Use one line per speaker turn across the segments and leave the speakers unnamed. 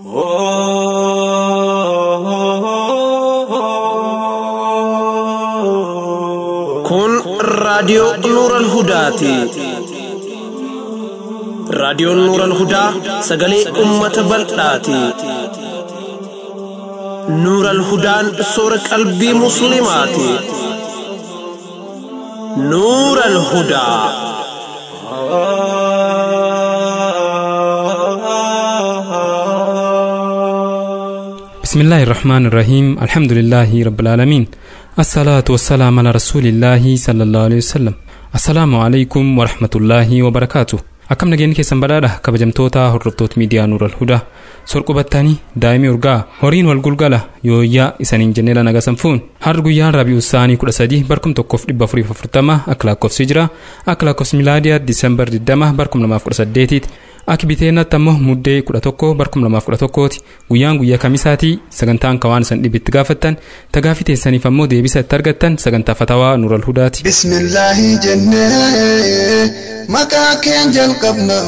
Kun raadiyoo Nuuran Hudaati. Raadiyoon Nuuran Hudaa sagalee uummata bal'aati. Nuuran Hudaan soora qalbii Musliimaati. Nuuran Hudaa.
بسم الله الرحمن الرحيم الحمد لله رب العالمين الصلاة والسلام على رسول الله صلى الله عليه وسلم السلام عليكم ورحمة الله وبركاته akkam nageenyi keessan badhaadha kabajamtoota hordoftoota miidiyaa nuural hudaa sorqubattanii daa'imii urgaa horiin wal gulgala yooyyaa isaniin jenneela nagasan fuun har'a guyyaan raabi'u isaanii kudha sadii barkum tokkoof dhibba afuriif afurtama akka lakkoofsi jira akka lakkoofsi milaadiyaa diisembar diddama barkum lamaaf kudha saddeetiiti Akka biteennaatti ammoo muddee kudha tokko barkum lamaaf kudha tokkooti guyyaan guyyaa kamisaatii sagantaan kawaan isan dhibitti gaafattan tagaafii teessaniif ammoo deebisa itti argattan sagantaa fatawaa nuural hudaati.
Bismillaahi jennee maqaa keen jalqabna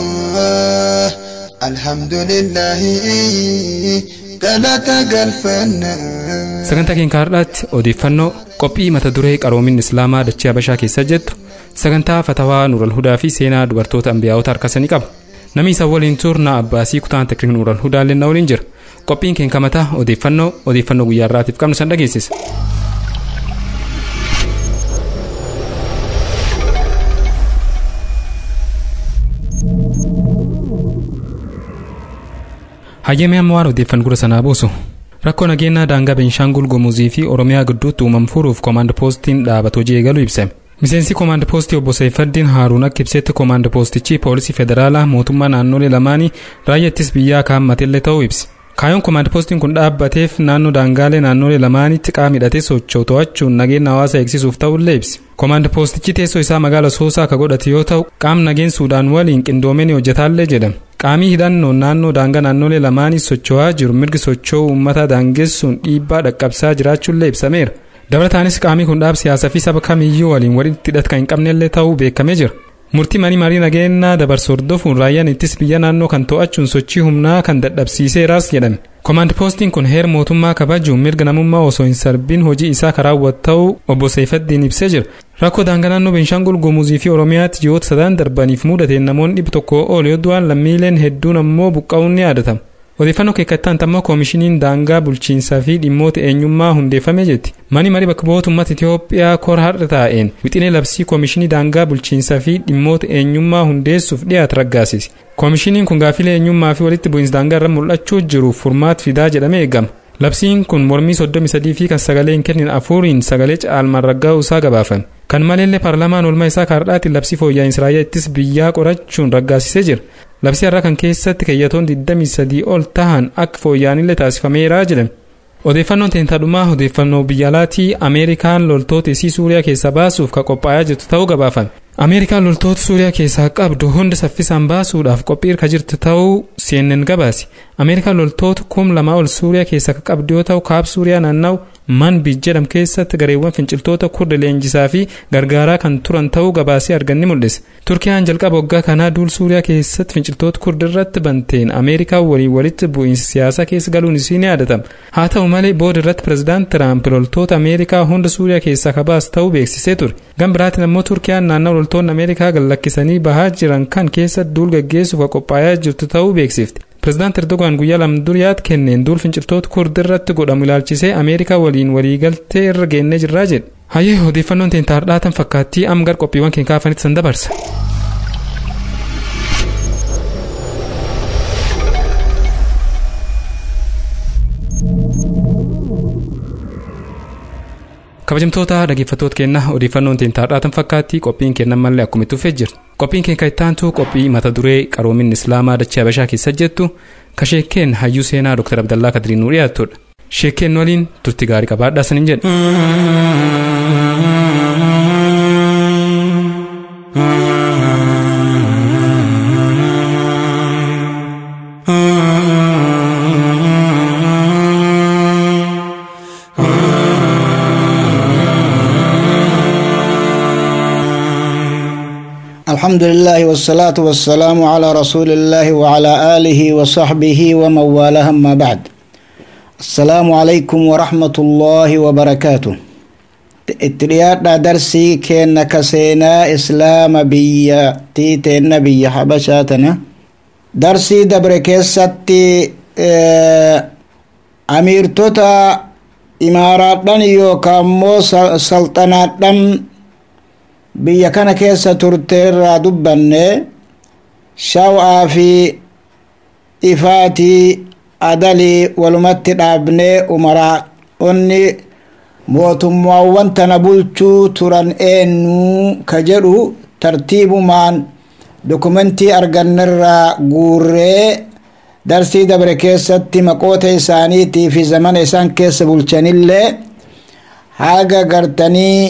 alhamdulillaahi galata galfanna.
Sagantaa keenya har'aatti odeeffannoo qophii mata duree qaroomin islaamaa dachee habashaa keessa jettu sagantaa fatawaa nuural hudaa fi seenaa dubartoota ambiyaa'ota harkasanii qaba. namni isa waliin turna abbaasii kutaan tekniik nuural hudaallee na waliin jira qophiin keenya kamataa odeeffannoo odeeffannoo guyyaa irraatiif qabnu san dhageessisa. hayyamee amma waan odeeffannoo gura sanaa buusu rakkoo nageenyaa daangaa beenshaangul gumuzii fi oromiyaa gidduutti uumamu furuuf koomaand poostiin dhaabata hojii eegaluu ibsame. miseensi koomaand poostii obbo Seeffaddiin Haaruun akka ibsetti koomaand poostichi poolisii federaalaa mootummaa naannolee lamaanii raayyaa ittisa biyyaa kaa'amatellee ta'uu ibsi. Kaayoon koomaand poostiin kun dhaabbateef naannoo daangaalee naannolee lamaanitti qaama hidhatee socho'u to'achuun nageenya hawaasa eegsisuuf ta'ullee ibsi. Koomaand poostichi teessoo isaa magaala Soosaa akka godhate yoo ta'u qaamni nageenya Suudaan waliin qindoomeen hojjetaallee jedhama. Qaamii hidhannoon naannoo daangaa naannolee lamaanii socho'aa jiru mirgi socho'uu uummata daangessuun dhiibbaa dhaqqabsaa jiraachuullee ibsameera. dabalataanis qaamii kun dhaab siyaasaa fi saba kamiyyuu waliin walitti hidhata kan hin qabnellee ta'uu beekamee jira. Murtii manii marii nageenyaa dabarsu hordofuun raayyaan ittisa biyya naannoo kan to'achuun sochii humnaa kan dadhabsiiseeraas jedhame. Koomaand poostiin kun heera mootummaa kabajuun mirga namummaa osoo hin sarbiin hojii isaa karaa raawwatu ta'uu obbo Seeffaddiin ibsee jira. Rakkoo daangaa naannoo Beenshaangul Gumuzii fi Oromiyaatti ji'oota sadan darbaniif mudateen namoonni dhibba tokko ol yoo du'an lammiileen hedduun ammoo buqqa'uun ni yaadatama. odeeffannoo keekkattaan ammoo koomishiniin daangaa bulchiinsaa fi dhimmoota eenyummaa hundeeffame jetti mani marii bakka bu'oota uummata itiyoophiyaa kora har'a taa'een wixinee labsii koomishinii daangaa bulchiinsaa fi dhimmoota eenyummaa hundeessuuf dhiyaate raggaasise koomishiniin kun gaafilee eenyummaa fi walitti bu'iinsa daangaa irra mul'achuu jiruuf furmaata fidaa jedhamee eegama labsiin kun mormii 33 fi kan sagalee hin kennin afuriin sagalee caalmaan raggaa'uu isaa gabaafame kan maleellee paarlaamaan oolmaa isaa kaardhaatiin labsii fooyya'insa raayyaa ittisa biyyaa qorachuun raggaasisee jira labsii har'a kan keessatti keeyyatoon 23 ol tahan akka fooyya'anillee taasifameera jedhame. Odeeffannoon teentadhumaa odeeffannoo biyya alaatii Ameerikaan loltoota isii Suuriyaa keessaa baasuuf ka qophaa'aa jirtu ta'uu gabaafame. Ameerikaan loltoota Suuriyaa keessaa qabdu hunda saffisaan baasuudhaaf qophii irra jirtu ta'uu CNN gabaase. Ameerikaan loltoota kum lamaa ol Suuriyaa keessaa ka qabdu yoo ta'u kaab Suuriyaa naanna'u manbij jedhamu keessatti gareewwan finciltoota kurda leenjisaa fi gargaaraa kan turan ta'uu gabaasee arganni mul'ise. Turkiyaan jalqaba waggaa kanaa duul Suuriyaa keessatti finciltoota kurda irratti banteen Ameerikaa waliin walitti bu'iinsa siyaasaa keessa galuun isii ni yaadatama. Haa ta'u malee booda irratti pirezidaanti Tiraamp loltoota Ameerikaa hunda Suuriyaa keessaa kabaas ta'uu beeksisee ture. Gan biraatiin ammoo Turkiyaan naannoo loltoonni Ameerikaa gallakkisanii bahaa jiran kan keessa duul gaggeessuuf qophaa'aa jirtu ta'uu beeksifte. Pireezidaant Erdogaan guyyaa lama duriyaatti kenneen duul finciltoota kurdi irratti godhamu ilaalchisee Ameerikaa waliin waliigaltee irra geennee jirraa jedhe. Hayyee odeeffannoon teenya har'aatan fakkaattii amma gara qophiiwwan keenya kaafanitti san dabarsa. kabajamtoota dhaggeeffattoota keenya odeeffannoon teenya har'aatan fakkaattii qophiin keenya mallee akkuma itti fufee jirti qophiin keenya kan ittaantu qophii mata duree qaroomin islaamaa dachee habashaa keessa jettu ka sheekkeen hayyuu seenaa dr abdallaa kadiriin nuu dhiyaattudha sheekkeen waliin turti gaarii qabaadhaa sanin jedhe.
الحمد
الحمد لله والصلاة والسلام على رسول الله وعلى آله وصحبه ومن والاه أما بعد السلام عليكم ورحمة الله وبركاته اتريادنا درسي كينا كسينا إسلام بيا تيتين بيا حبشاتنا درسي دبر كيستي اه أمير توتا إماراتنا يوكامو سلطناتنا biyya kana keessa turte irraa dubbanne shaw'aa fi ifaatii adalii walumatti dhaabnee umaraa onni mootummaawwan tana bulchuu turan eenyuu ka jedhu tartiibumaan dokumentii argannerraa guurree darsii dabre keessatti maqoota isaaniitii fi zamana isaan keessa bulchanillee haga gartanii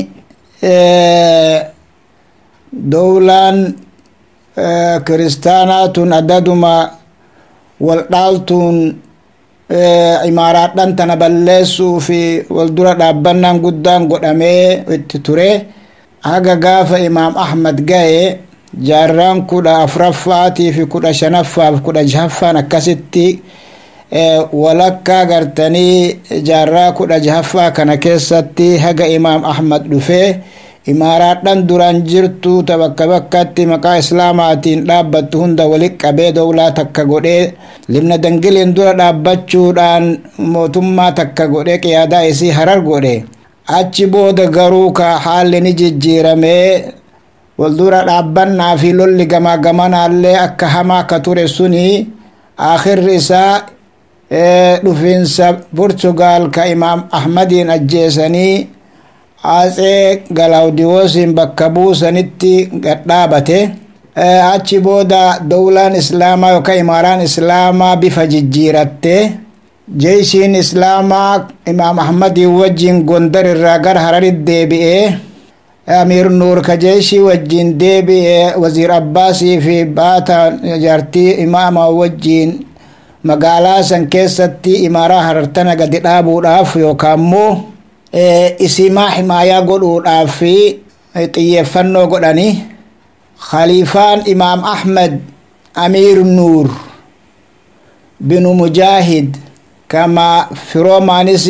dowlaan kiristaanaatun addaduma waldhaaltuun imaaraadhan tana balleessuu fi waldura dhaabbannaan guddaan godhamee itti ture haga gaafa imaam ahmad gaye jaarraan kudha afuraffaatii fi kudha shanaffaa fi kudha jahaffaan akkasitti walakkaa gartanii jaarraa kudha jahaffaa kana keessatti haga imaam ahmad dhufee imaaraadhan duran jirtu ta bakka bakkatti maqaa islaamaatiin dhaabbattu hunda walit qabee dowlaa takka godhee libna dangiliin dura dhaabbachuudhaan mootummaa takka godhee qiyaadaa isii harar godhe achi booda garuu ka haalli ni jijjiiramee waldura dhaabbannaa fi lolli gamaa gamanaallee akka hamaa ka ture suni akhirri isaa dhufiinsa portugaal ka imaam ahmadiin ajjeesanii atsee galawdiyoosiin bakka buusanitti gadhaabate achi booda dowlaan islaamaa yookaan imaaraan islaamaa bifa jijjiiratte jeeshiin islaamaa imaam ahmadiin wajjin gondar irraa gara hararit deebi'ee amiir nuur ka jeeshii wajjin deebi'ee waziir abbaasii fi baata jaartii imaama wajjin magaalaa san keessatti imaaraa harartana gadi dhaabuudhaaf yookaan immoo isimaa himaayaa godhuudhaaf fi xiyyeeffannoo godhanii khaliifaan imaam ahmed amiir nuur binu mujaahid kama firoomaanis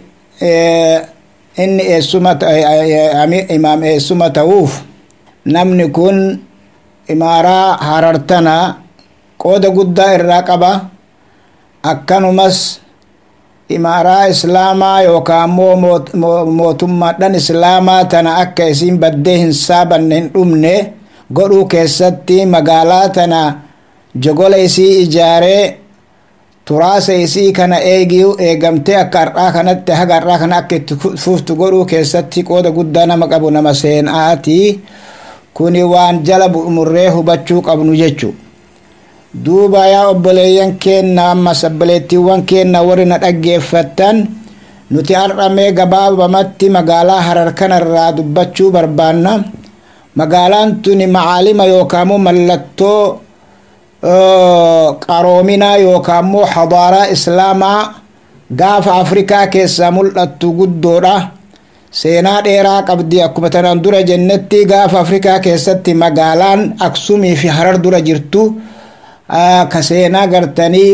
inni eessuma imaam eessuma ta'uuf namni kun imaaraa harartana qooda guddaa irraa qaba akkanumas imaaraa islaamaa yookaan immoo mootummaadhan islaamaa tana akka isiin baddee hin saabanne hin dhumne godhuu keessatti magaalaa tana jogola isii ijaaree turaasa isii kana eegiu eegamtee akka har'aa kanatti haga har'aa kana akka itti fuftu godhuu keessatti qooda guddaa nama qabu nama seenaati kuni waan jala murree hubachuu qabnu jechu duuba yaa obboleeyyan keenna ammas obboleettiiwwan keenna warri na dhaggeeffattan nuti har'amee gabaabamatti magaalaa harar kanarraa dubbachuu barbaanna magaalaan tuni macaalima yookaammoo mallattoo qaroominaa yookaammoo hadaaraa islaamaa gaafa afrikaa keessaa mul'attu guddoodha seenaa dheeraa qabdi akkuma tanaan dura jennetti gaafa afrikaa keessatti magaalaan aksumii fi harar dura jirtu ka seenaa gartanii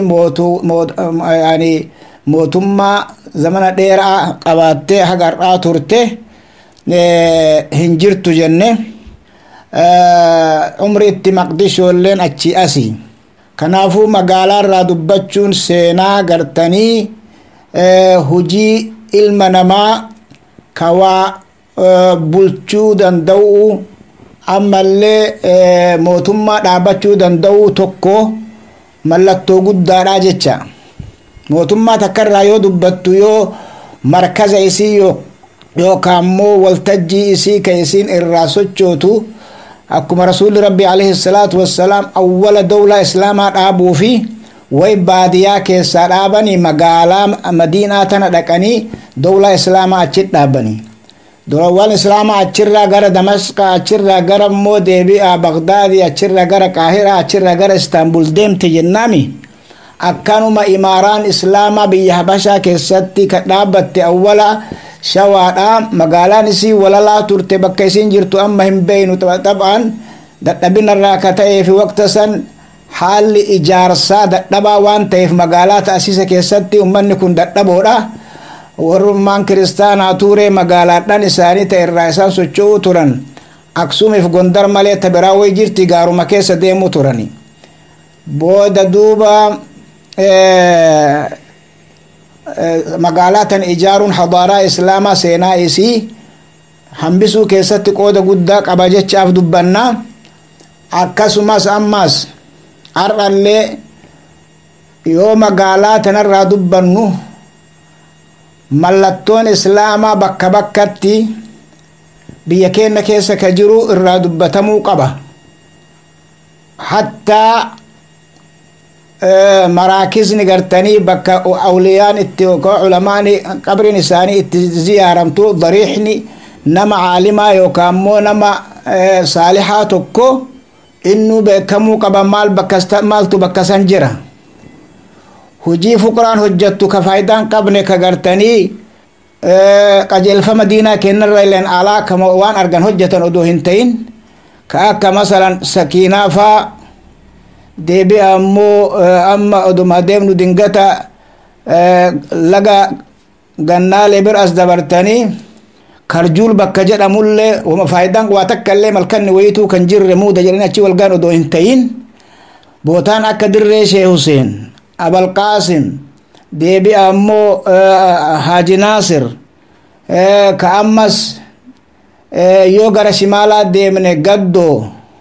mootummaa zamana dheeraa qabaattee haga har'aa turte hin jirtu jenne umri itti maqdishoolleen achi asi kanaafuu magaalaa irraa dubbachuun seenaa gartanii hujii ilma namaa kawaa bulchuu danda'u ammallee mootummaa dhaabachuu danda'u tokko mallattoo guddaadha jecha mootummaa takkarraa yoo dubbattu yoo markaza isii yookaan immoo waltajjii isii ka isiin irraa sochootu akkuma rasuulli rabbi alayhi salaatu wassalaam awwala dawlaa islaamaa dhaabuu fi way baadiyaa keessaa dhaabanii magaalaa madiinaa tana dhaqanii dawlaa islaamaa achi dhaabanii dawlaan islaamaa achirraa gara damasqa achirraa gara immoo deebi'a bagdaadii achirraa gara qaahiraa achirraa gara istaanbul deemte jennaami akkanuma imaaraan islaamaa biyya habashaa keessatti ka dhaabbatte awwala shawaadha magaalaan isii walalaa turte bakka isiin jirtu amma hin beeynu xabaan dadhabinarraa ka ta'ee fi waqta san haalli ijaarsaa dadhabaa waan ta'eef magaalaa ta'asiisa keessatti ummanni kun dadhaboodha warrummaan kiristaanaa tuuree magaalaadhaan isaanii ta'e irraa isaan socho'uu turan aksuumiif gondar malee ta biraa way jirti gaaruma keessa deemuu turani booda duuba magaalaa tan ijaaruun hadaaraa islaamaa seenaa isii hambisuu keessatti qooda guddaa qaba jechaaf dubbannaa akkasumas ammas har'allee yoo magaalaa tanarraa dubbannu mallattoon islaamaa bakka bakkatti biyya keenya keessa ka jiru irraa dubbatamuu qaba hattaa maraakisni gartanii bakka awliyaan itti culamaan qabriin isaanii itti ziyaaramtu dariixni nama caalimaa yookaan immoo nama saalixaa tokko innuu beekamuu qaba maal maaltu bakka san jira hujii fuqraan hojjattu ka faayidaan qabne ka gartanii qajeelfama diinaa kennarra ileen alaa kama waan argan hojjatan odoo hin ta'in ka akka masalan sakiinaa faa deebi'a ammoo amma oduma deemnu dingata laga gannaalee bir as dabartanii karjuul bakka jedhamullee wama faayidaan waa takka illee malkanni wayituu kan jirre muuda jedhanii achi walgaan odoo hin ta'in bootaan akka dirree shee huseen abalqaasim deebi'a ammoo haaji naasir ka ammas yoo gara shimaalaa deemne gaddoo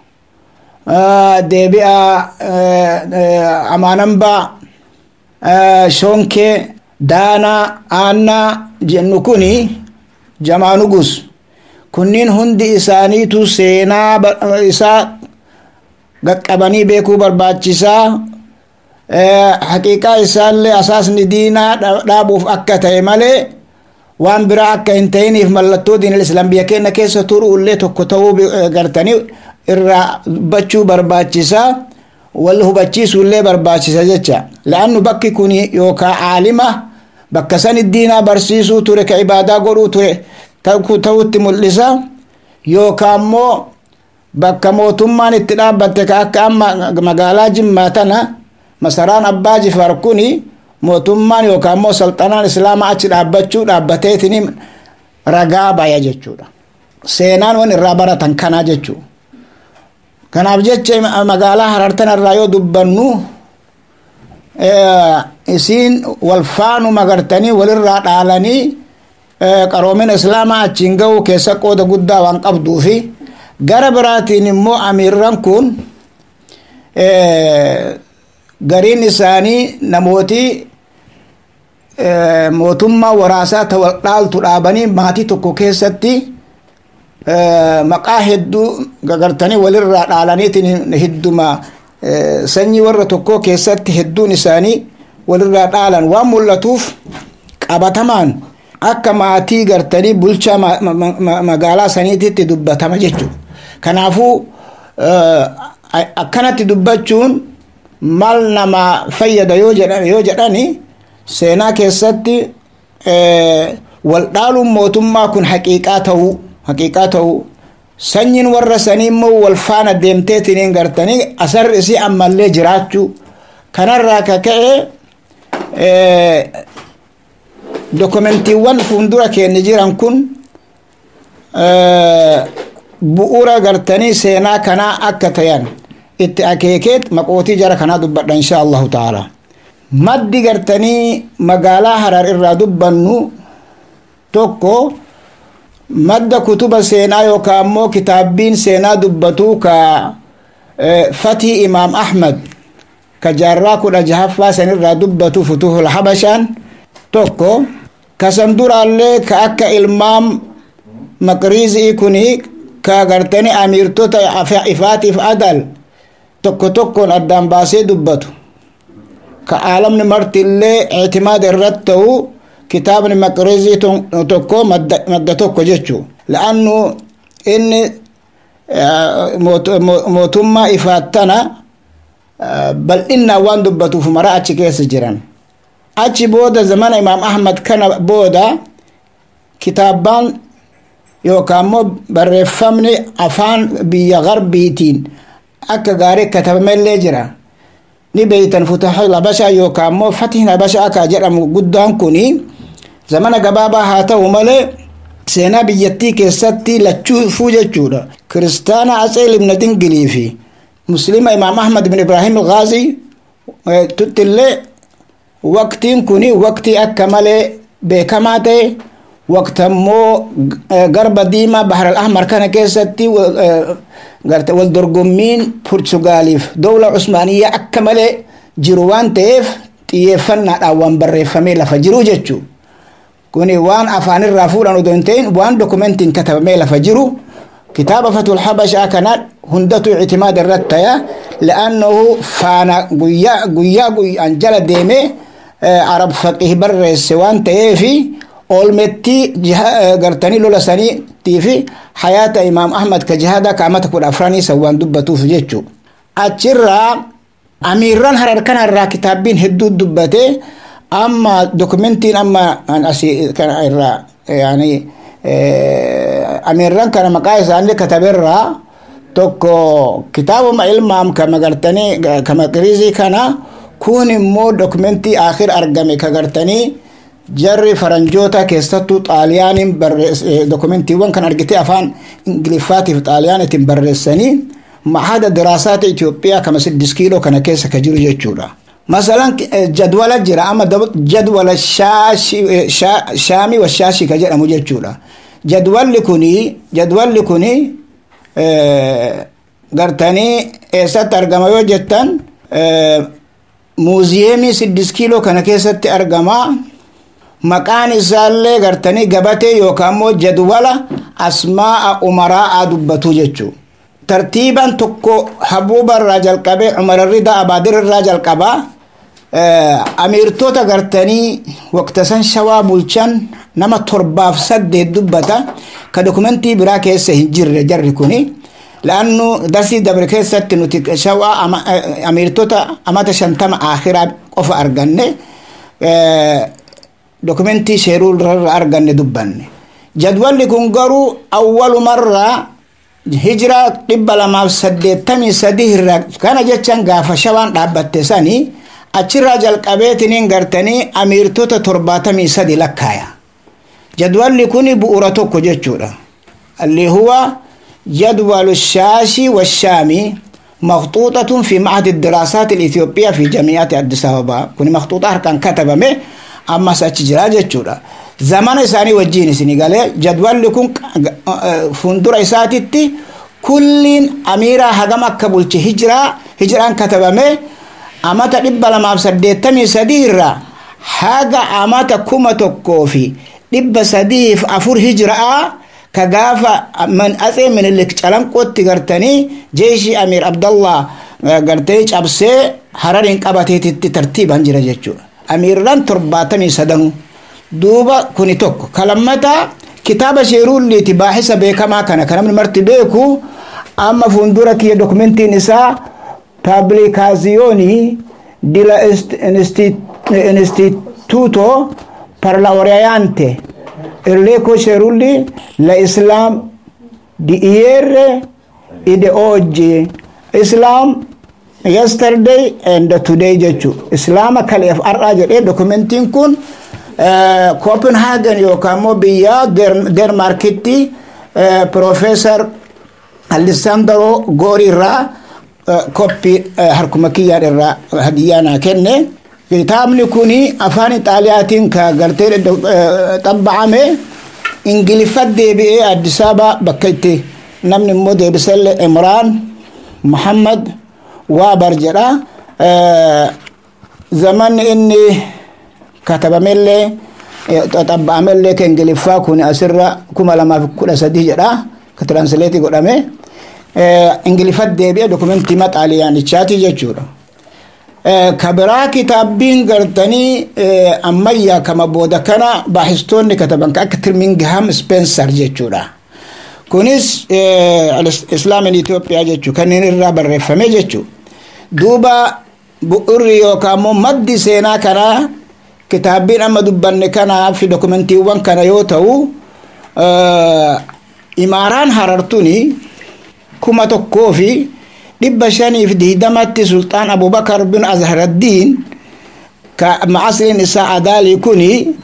deebi'a amaanamba shonkee daanaa aannaa jennu kuni jamaanugus kunniin hundi isaaniitu seenaa isaa qaqqabanii beekuu barbaachisaa haqiiqaa isaallee asaasni diinaa dhaabuuf akka ta'e malee waan biraa akka hin ta'iniif mallattoo diinal islaam biyya keenya keessa turuullee tokko ta'uu gartanii irraa dubbachuu barbaachisaa wal hubachiisuullee barbaachisa jecha la'annu bakki kun yookaan aalima bakka san diinaa barsiisuu ture ka ibaadaa godhuu ture ta'utti mul'isa yookaan immoo bakka mootummaan itti dhaabbatte ka akka amma magaalaa jimmaa tana masaraan abbaa jifar kuni mootummaan yookaan immoo salxanaan islaamaa achi dhaabbachuu dhaabbateetiin ragaa baya jechuudha seenaan wan irraa baratan kanaa jechuudha kanaaf jecha magaalaa harartan irraa yoo dubbannu isiin walfaanu magartanii walirraa dhaalanii qaroomina islaamaa achiin ga'uu keessa qooda guddaa waan qabduu fi gara biraatiin immoo amiirran kun gariin isaanii namooti mootummaa waraasaa ta wal dhaaltu dhaabanii maatii tokko keessatti maqaa hedduu gagartanii walirraa dhaalaniitiin hedduma sanyii warra tokko keessatti hedduun isaanii walirraa dhaalan waan mul'atuuf qabatamaan akka maatii gartanii bulchaa magaalaa saniititti dubbatama jechuudha kanaafuu akkanatti dubbachuun maal nama fayyada yoo jedhani seenaa keessatti wal dhaaluun mootummaa kun haqiiqaa ta'uu haqiiqaa ta'uu sanyiin warra sanii immoo wal faana deemteetiniin gartanii asarri isii ammallee jiraachuu kanarraa ka ka'e dokumentiiwwan fuuldura keenya jiran kun bu'uura gartanii seenaa kanaa akka tayan itti akeekeet maqootii jara kanaa dubbadha insha allahu taala maddi gartanii magaalaa harar irraa dubbannu tokko madda kutuba seenaa yookaan immoo kitaabbiin seenaa dubbatuu ka fatii imaam ahmad ka jaarraa kudha jahaffaa sanirraa dubbatu futuhul habashaan tokko kasan duraallee ka akka ilmaam maqriizii kuni ka gartani amiirtota ifaatiif adal tokko tokkoon addaan baasee dubbatu ka aalamni martillee ictimaada irratti ta'u kitaabni maqriizii tokko madda tokko jechuu la'annu inni mootummaa ifaattana bal'innaan waan dubbatuuf mara achi keessa jiran achi booda zamana imaam ahmad kana booda kitaabbaan yookaan immoo barreeffamni afaan biyya garbiitiin akka gaarii katabamellee jira ni beeytan futahil habashaa yookaan immoo fatihin habashaa akka jedhamu guddaan kuni zamana gabaabaa haa ta'u malee seenaa biyyattii keessatti lachuufuu jechuudha kiristaana atseel ibna dingilii fi muslima imaam ahmad ibn ibraahim algaazii tuttillee waqtiin kuni waqtii akka malee beekamaa ta'e waqta immoo garba diimaa bahar al ahmar kana keessatti garte wal dorgommiin portugaaliif dowla usmaaniyyaa akka malee jiru waan ta'eef xiyyeeffannaadhaan waan barreeffamee lafa jiru jechuu kuni waan afaanirraa fuudhan odoo hin ta'in waan dokumentiin katabamee lafa jiru kitaaba fatul habashaa kana hundatu ictimaada irratti taya li'annahu faana guyyaa guyyaa guyyaan jala deemee arab faqih barreesse waan ta'eefi oolmettii gartanii lola saniitii fi hayaata imaam ahmad ka jihaada kaamata kudha afranii san waan dubbatuuf jechuu achirraa amiirran harar kanarraa kitaabbiin hedduu dubbate amma dokumentiin amma asii kana irraa yani amiirran kana maqaa isaanii kataberraa tokko kitaabuma ilmaam kama gartanii kama qiriizii kana kun immoo dokumentii akhir argame ka gartanii jarri faranjoota keessattuu xaaliyaaniin dokumentiiwwan kan argite afaan ingiliffaatiif xaaliyaanitiin barreessanii mahada diraasaata Itoophiyaa kama siddis kiiloo kana keessa ka jiru jechuudha. Masalan jadwala jira ama jadwala shaamii wa shaashii ka jedhamu jechuudha. Jadwalli kuni jadwalli kuni gartanii eessatti argama yoo jettan muuziyeemii siddis kiiloo kana keessatti argama. maqaan isaallee gartanii gabatee yookaan immoo jadwala asmaa'a umaraa'aa dubbatu jechuudha. tartiiban tokko habuuba irraa jalqabee umararrida abaadir irraa jalqabaa amiirtota gartanii waqta san shawaa bulchan nama torbaaf saddeet dubbata ka dokumentii biraa keessa hin jirre jarri kuni laannu darsii dabre keessatti nuti shawaa amiirtota amata shantama akhiraa qofa arganne dokumentii sheeruu irra arganne dubbanne jadwalli kun garuu awwalumarraa hijiraa dhibba lamaaf saddeettamii sadii irraa kana jechaan gaafa shawaan dhaabbatte sanii achirraa jalqabeetiniin gartanii amiirtota torbaatamii sadi lakkaaya jadwalli kun bu'uura tokko jechuudha alli huwa jadwalu shaashii washaamii مخطوطة في معهد الدراسات الإثيوبية في جامعة أديس أبابا كوني مخطوطة هركان كتبة أما سأتجرا جتشورا زمان إساني وجيني سنغالي جدول لكم فندور إساتي كل أميرا هجم كبولتي هجرة هجرة كتبة أما تدب لما بسديتمي سديرا هذا أما تكوما تكوفي دب سديف أفور هجرة ka gaafa man atsee minilik calanqootti gartanii jeeshii amiir abdallah gartee cabsee hararin qabateetitti tartiiban jira jechuudha amiirran torbaatamii sadanu duuba kuni tokko kalammata kitaaba sheeruulliiti baaxisa beekamaa kana kan namni marti beeku amma fuuldura kiyya dokumentiin isaa paablikaasiyoonii dila instituto parlaoriante Enrico Cerulli la Islam di ieri e di oggi Islam yesterday and today jechu Islam kaleef har'aa jedhee dokumentiin kun Copenhagen yookaan immoo biyya Denmarkitti Profeesar Alessandro Gori irraa koppii harkuma kiyyaan irraa hadiyyaa naa kenne kitaabni kuni afaan ixaaliyaatiin ka gartee xabba'ame ingiliffa deebi'ee addis ababa bakka itti namni immoo deebisallee imraan muhammad waabar jedha zamanni inni katabamellee xabba'amellee ka ingiliffaa kun asirra kuma lamaaf kudha sadii jedha ka tiransileetii godhame ingiliffa deebi'ee dokumentii maxaaliyaanichaati jechuudha. kabiraa kitaabbiin gartanii ammayyaa kama booda kana baaxistoonni kataban akka tirmingham spencer jechuudha kunis islaamin itoophiyaa jechuu kanneen irraa barreeffame jechuu duuba bu'urri yookaan immoo maddi seenaa kanaa kitaabbiin amma dubbanne kanaa fi dokumentiiwwan kana yoo ta'u imaaraan harartuni kuma tokkoo fi dhibba shaniif diidamatti sulxaan abubakar bin azharaddiin ka macasriin isaa adaalii kuni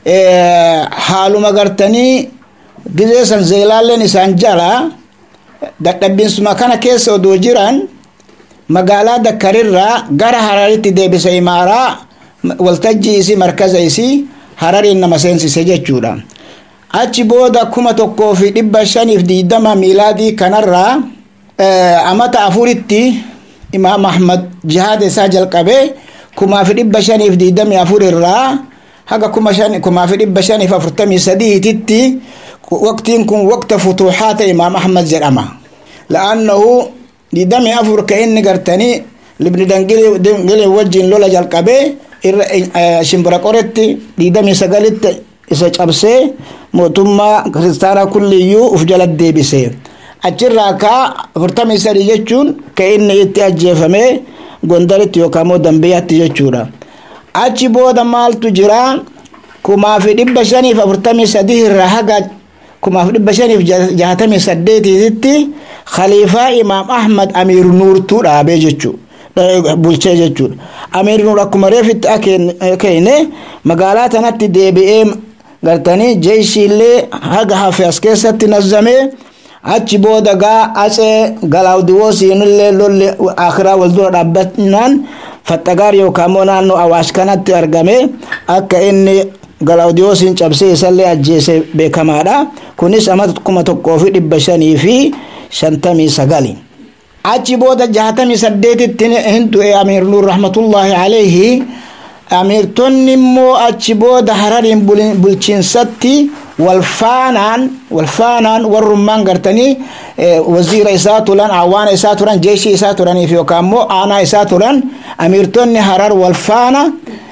haaluma gartanii gizeesan zeelaalleen isaan jala dadhabbiinsuma kana keessa odoo jiran magaalaa dakkarirraa gara hararitti deebise imaaraa waltajjii isii markaza isii harariin nama seensise jechuudha achi booda kuma tokkoo fi dhibba shaniif diidama miilaadii kanarraa amata afuritti imaam ahmad jihaada isaa jalqabee kumaa fi dhibba shaniif diidamii afur irraa haga kuma shan kumaa fi dhibba shaniif afurtamii sadiititti waqtiin kun waqta futuuxaata imaam ahmad jedhama la'annahu diidamii afur ka inni gartanii libni dangilin wajjin lola jalqabee irra shimbira qoretti diidamii sagalitti isa cabsee mootummaa kiristaanaa kulliyyuu uf jala deebise achirraa kaa afurtamii sadi jechuun ka inni itti ajjeefame gondaritti yookaan immoo dambiyaatti jechuudha achi booda maaltu jira kumaa fi dhibba shaniif afurtamii sadii irraa haga kumaa fi dhibba shaniif jahatamii saddeetiititti khaliifaa imaam ahmad amiir nuurtuu dhaabee jechuudha bulchee jechuudha amiir nuur akkuma reefitti akeene magaalaa tanatti deebi'ee gartanii jeeshiillee haga hafe as keessatti nazzamee achi booda gaa atsee galaawdiwoosiinillee lolli akiraa wal dura dhaabbannaan faxagaar yookaan immoo naannoo awaash kanatti argame akka inni galaawdiwoosiin cabsee isallee ajjeese beekamaadha kunis amata kuma tokkoo fi dhibba shanii fi shantamii sagali achi booda jahatamii saddeetitti hin du'e amiir nuur rahmatullaahi alayhi amiirtonni immoo achi booda harariin bulchiinsatti walfaanaan walfaanaan warrummaan gartanii waziira isaa turan awaana isaa turan jeeshii isaa turaniif yookaan immoo aanaa isaa turan amiirtonni harar walfaana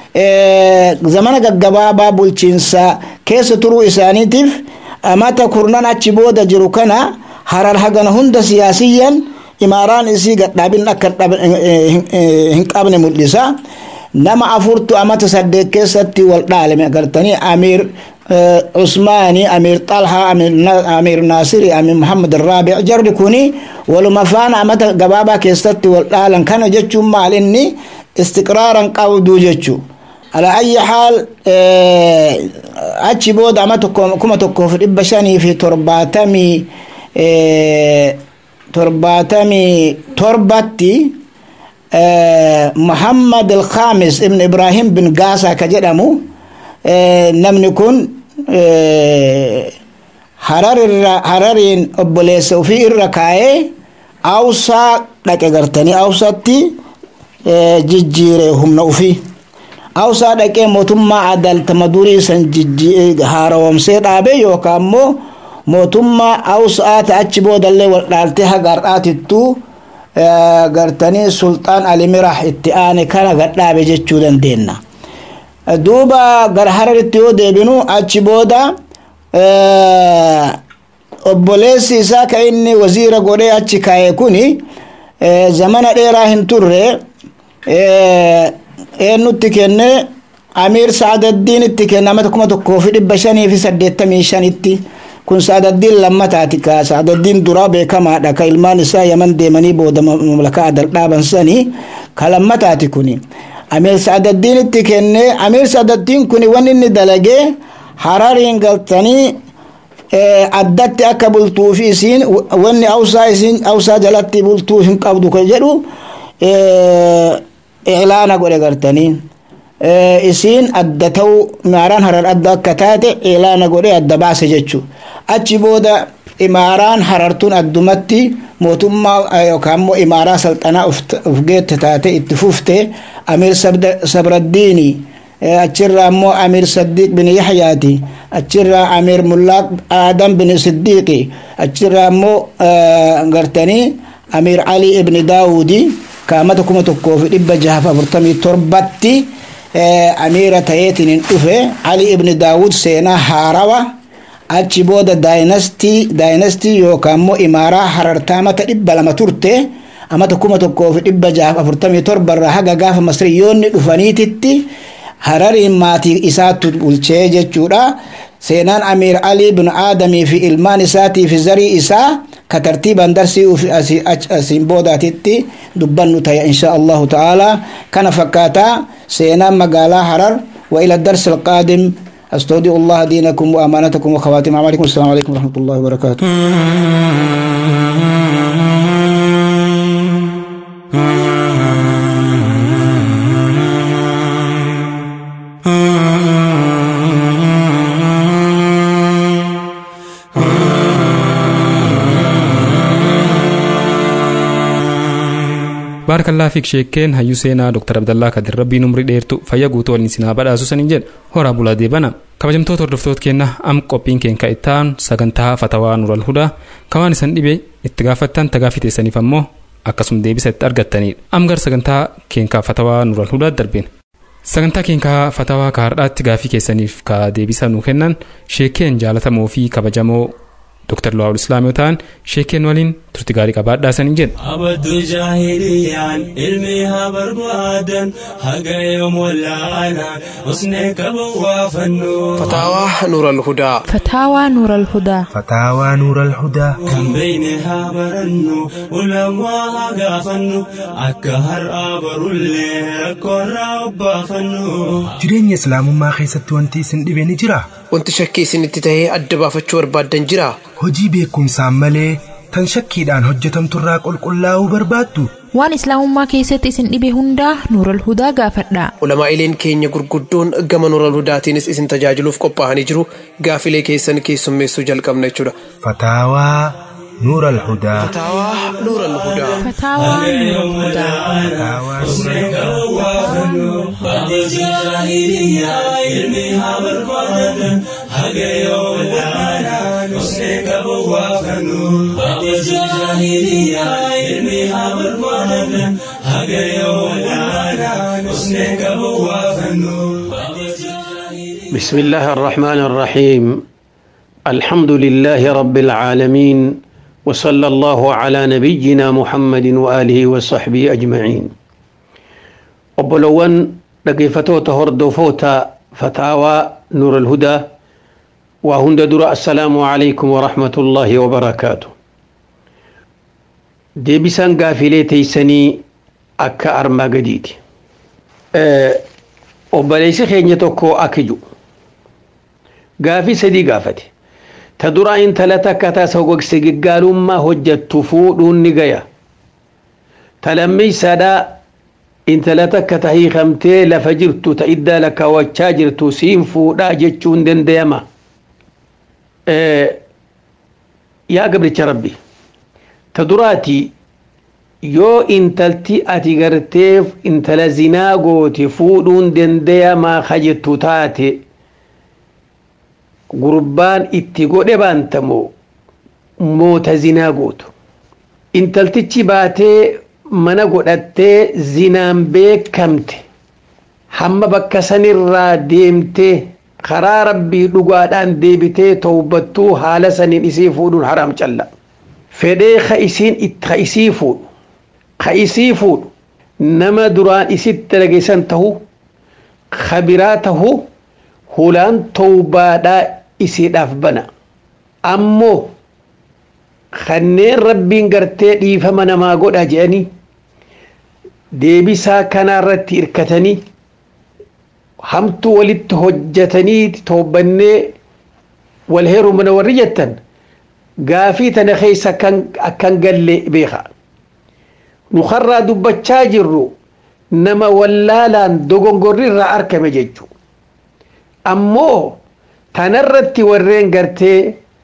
zamana gaggabaabaa bulchiinsa keessa turuu isaaniitiif amata kurnan achi booda jiru kana harar hagana hunda siyaasiyyan imaaraan isii gadhaabin akka hin qabne mul'isa nama afurtu amata saddeet keessatti wal dhaalame agartanii amiir عثماني أمير طلحة أمير, أمير ناصري أمير محمد الرابع جرد كوني ولما فانا أمتا قبابا كيستي والآلان كان جتشو مال إني استقرارا قودو جتشو على أي حال أتشي بود أمتا كما تكو في الإبشاني في ترباتمي ترباتمي تربتي محمد الخامس ابن إبراهيم بن قاسا كجدمو namni kun harariin obboleessa ofii irra kaayee awsaa dhaqe gartanii awsatti jijjiire humna ofii awsaa dhaqee mootummaa adaltama durii san haarawamsee dhaabe yookaan immoo mootummaa awsaata achi boodallee wal dhaaltee haga har'aatittuu gartanii sulxaan alimirah itti aane kana gadhaabe jechuu dandeenya. duuba gara hararitti yoo deebinu achi booda obboleessi isaa ka inni waziira godhee achi kaa'e kuni zamana dheeraa hin turre eennutti kenne amiir saadaddiin itti kenne amata kuma tokkoo fi dhibba shanii fi saddeettamii shanitti kun saadaddiin lammataati ka saadaddiin duraa beekamaadha ka ilmaan isaa yaman deemanii booda mamlakaa adal dhaaban sanii ka lammataati kuni amiir saadaddiin itti kenne amiir saadaddiin kun wanni inni dalagee harariin galtanii addatti akka bultuu fi isiin wanni awsaa isiin awsaa jalatti bultuu hin qabdu ka jedhu ilaana godhe gartanii isiin adda ta'uu imaaraan harar adda akka taate ilaana godhe adda baase jechuu achi booda imaaraan harartuun addumatti mootummaa yookaan immoo imaaraa salxanaa uf geette taate itti fufte amiir sabraddiini achirraa immoo amiir saddiiq bin yaxyaati achirraa amiir mullaaq aadam bin siddiiqi achirraa immoo gartanii amiir ali ibni daawudi kaamata kuma tokkoo fi dhibba jahaaf afurtamii torbatti amiira ta'eetiin hin dhufe ali ibni daawud seenaa haarawa achi booda daayinastii daayinastii yookaan immoo imaaraa harartaa amata dhibba lama turte amata kuma tokkoo fi dhibba jahaaf afurtamii torbarraa haga gaafa masriyoonni dhufaniititti harariin maatii isaattu bulchee jechuudha seenaan amiir alii bin aadamii fi ilmaan isaatii fi zarii isaa ka tartiiban darsii ufi asiin boodaatitti dubbannu taya insha allahu ta'ala kana fakkaataa seenaan magaalaa harar wa ila darsi alqaadim أستودع الله دينكم وأمانتكم وخواتم أعمالكم السلام عليكم ورحمة الله وبركاته
baarkallaa fi sheekkeen hayyuu seenaa dr abdallaa kadir rabbiin umrii dheertu fayya guutuu waliin sinaa badhaasu saniin jedha horaa bulaa deebana kabajamtoota hordoftoota keenya am qophiin keenka ittaan sagantaa fatawaa nural hudaa kawaan isan dhibe itti gaafattan tagaafii teessaniif ammoo akkasuma deebisa itti argattanidha am gar sagantaa keenkaa fatawaa nural hudaa darbin sagantaa keenkaa fatawaa ka hardhaatti gaafii keessaniif ka deebisa nuu kennan sheekkeen jaalatamoo fi kabajamoo Dr. Luwaawul Islaam yoo ta'an sheekeen waliin turti gaarii qabaadhaa saniin jedha.
abaddu jaahiliyaan ilmi haa barbaadan haga yoom wallaalaan usnee qaban waa fannu
فتاوى نور الهدى
فتاوى نور الهدى
فتاوى نور الهدى
kan beeyne haa barannu ulamaa haa gaafannu akka har'aa barullee rakkoorraa obbaafannu
jireenya islaamummaa keessatti wanti isin dhibe ni jira
wanti shakkii isinitti tahee adda baafachuu barbaaddan jira
hojii beekumsaan malee tan shakkiidhaan hojjetamturraa qulqullaa'uu barbaaddu
waan islaamummaa keessatti isin dhibe hundaa nuural hudaa gaafadha
ulamaa'ileen keenya gurguddoon gama nuural hudaatiinis isin tajaajiluuf qophaa'anii jiru gaafilee keessan keessummeessuu jalqabna jechuudha
fataawaa nuur alhudaa
فتاوى نور الهدى
فتاوى نور الهدى
fataawaa nuur
abaddu jaahiliyyaa ilmi haa barbaadan haga yoom wallaalaan usnee qaban waa fannu abaddu jaahiliyyaa ilmi haa barbaadan haga yoom wallaalaan usnee qaban waa fannu
بسم الله الرحمن الرحيم الحمد لله رب العالمين وصلى الله على نبينا محمد وآله وصحبه أجمعين وبلون لقيفتوتا هردوفوتا فتاوى نور الهدى وهند در السلام عليكم ورحمة الله وبركاته ديبسان قافلي تيسني أكا أرما قديدي أه وبليس خيني توكو أكجو gaafii sadii gaafate ta duraa intala takka tasa gogse giggaalummaa hojjattu fuudhuun ni gaya ta lammeeysaadhaa intala takka ta hiikamtee lafa jirtu ta iddaa lakkaawwachaa jirtu siin fuudhaa jechuun dandayama yaa gabricha rabbi ta duraati yoo intalti ati gartee intala zinaa goote fuudhuun dandayamaa kajettu taate gurbaan itti godhe baantamoo moota zinaa gootu intaltichi baatee mana godhattee zinaan beekamte hamma bakka sanirraa deemtee karaa rabbii dhugaadhaan deebitee towbattuu haala saniin isii fuudhuun haraam calla fedhee ka isiin ka isii fuudhu ka isii fuudhu nama duraan isitti dalageessan tahu ka biraa tahu hulaan towbaadhaa isiidhaaf bana ammoo kanneen rabbiin gartee dhiifama namaa godha jedhanii deebisaa kanaarratti hirkatanii hamtuu walitti hojjatanii toobannee wal heerumna warri jettan gaafii tana keessa akkan galle beeka nu karraa dubbachaa jirru nama wallaalaan dogongorri irraa argame jechuu ammoo tanarratti warreen gartee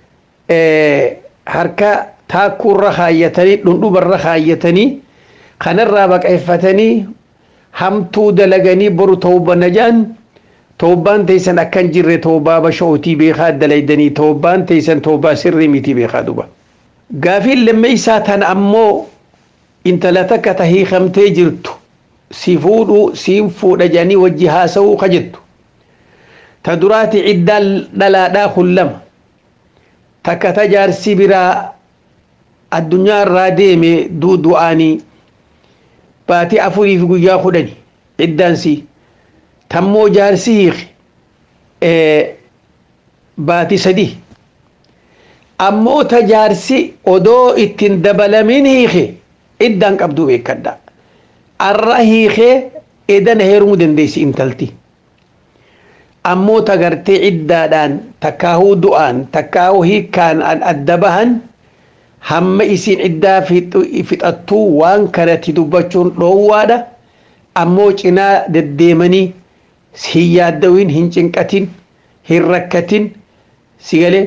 harka taakkuurra kaayyatanii dhundhubarra kaayyatanii kanarraa baqeeffatanii hamtuu dalaganii boru tawbana jaan tawbaan teessan akkan jirre tawbaa bashootii beekaa dalaydanii tawbaan teessan tawbaa sirrii miti beekaa duba gaafiin lammeeysaa tan ammoo intala takka ta hiikamtee jirtu si fuudhu siin fuudha jedhanii wajji haasa'uu ka jettu ta duraati ciddaan dhalaadhaa kullama takka ta jaarsi biraa addunyaa irraa deeme du'aanii baatii afurii fi guyyaa kudhani ciddaansii tammoo jaarsi hiiki baatii sadii ammoo tajaarsi odoo ittiin dabalamin hiike iddaan qabduu beekadha arra hiikee edana heerumuu dandeessi intalti ammoo tagartee iddaadhaan takkaahuu du'aan takkaahuu hiikkaan adda bahan hamma isiin iddaa fixattuu waan kanatti dubbachuun dhoowwaadha ammoo cinaa deddeemanii hin yaaddawin hin cinqatin hin rakkatin sigalee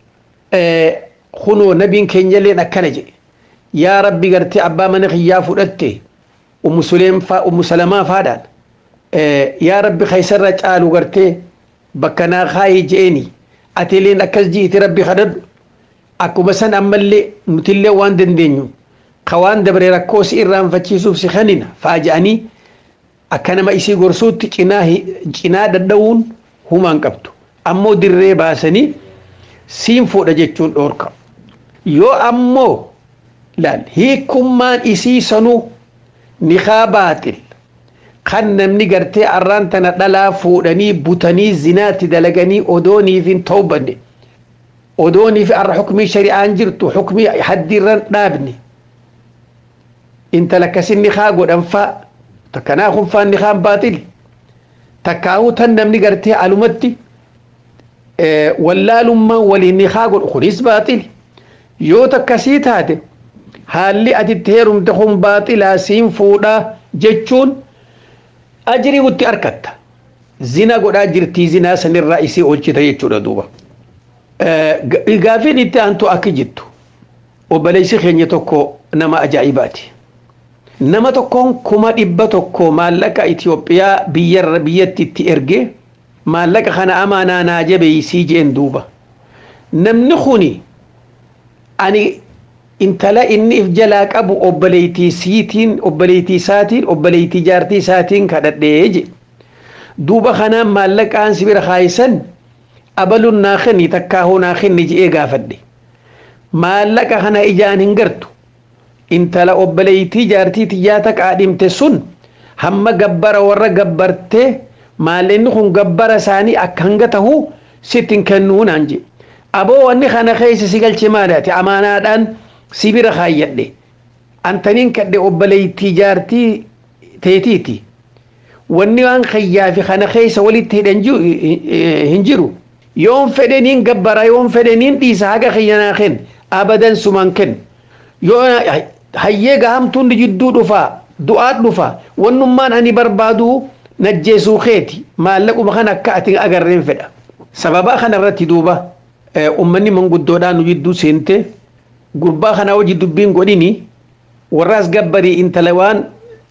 kunoo nabiin keenyalleen akkana jedhe yaa rabbi gartee abbaa mana kiyyaa fudhatte ummu suleem faa ummu salamaa faadhaan yaa rabbi kaysarra caalu gartee bakka naa kaayee je'eni atileen akkas ji'iti rabbi kadhadhu akkuma san ammallee nutillee waan dandeenyu ka waan dabre rakkoo si irraanfachiisuuf si kanina faaja'anii akka nama isii gorsuutti cinaa cinaa dadhawuun humaan qabdu ammoo dirree baasanii siin fuudha jechuun dhoorka yoo ammoo laal hiikummaan isii sanuu nikaa baaxil kan namni gartee arraan tana dhalaa fuudhanii butanii zinaatti dalaganii odooniif hin tawbanne odooniif arra xukmii shari'aan jirtu xukmii haddiirran dhaabne intala akkasin nikaa godhanfaa takkanaa kun faan nikaan baaxili takkaahuu tan namni gartee alumatti wallaalummaan waliin nikaa godhu kunis baaxili yoo takkasii taate haalli atitti heerumte kun baaxilaa siin fuudhaa jechuun ajirii utti argatta zina godhaa jirtii zinaa sanirraa isii oolchita jechuudha duuba gaafiin itti aantu akka jettu obboleessi keenya tokko nama ajaa'ibaati nama tokkoon kuma dhibba tokko maallaqa Itoophiyaa biyyarra biyyatti itti ergee maallaqa kana amaanaa naa jabeeysii jeen duuba namni kuni ani intala inni if jalaa qabu obboleeytii siitiin obboleeytii isaatiin obboleeytii jaartii isaatiin kadhadhee je duuba kanaan maallaqaan sibira kaayisan abaluun naa kenni takkaahuu naa kenni je'ee gaafadhe maallaqa kana ijaan hin gartu intala obboleeytii jaartii tiyyaata qaadhimte sun hamma gabbara warra gabbartee maallaqni kun gabbara isaanii akka hanga tahu sittin kennuu naan je aboo wanni kana keessa si galche maalaati amaanaadhaan sibira kaayyadhe antaniin kadhe obboleeytii jaartii teetiiti wanni waan kayyaafi kana keessa walitti hidhan hin jiru yoon fedheniin gabbara yoon fedheniin dhiisa haga kiyyanaa ken abadan suman ken yoo hayyee gahamtuun jidduu dhufaa du'aat dhufaa wannummaan ani barbaadu najjeesuu keeti maallaquma kan akka ati agarreen fedha sababaa kanarratti duuba ummanni manguddoodhaan nu jidduu seente gurbaa kanaa wajji dubbiin godhini warraas gabbarii intala waan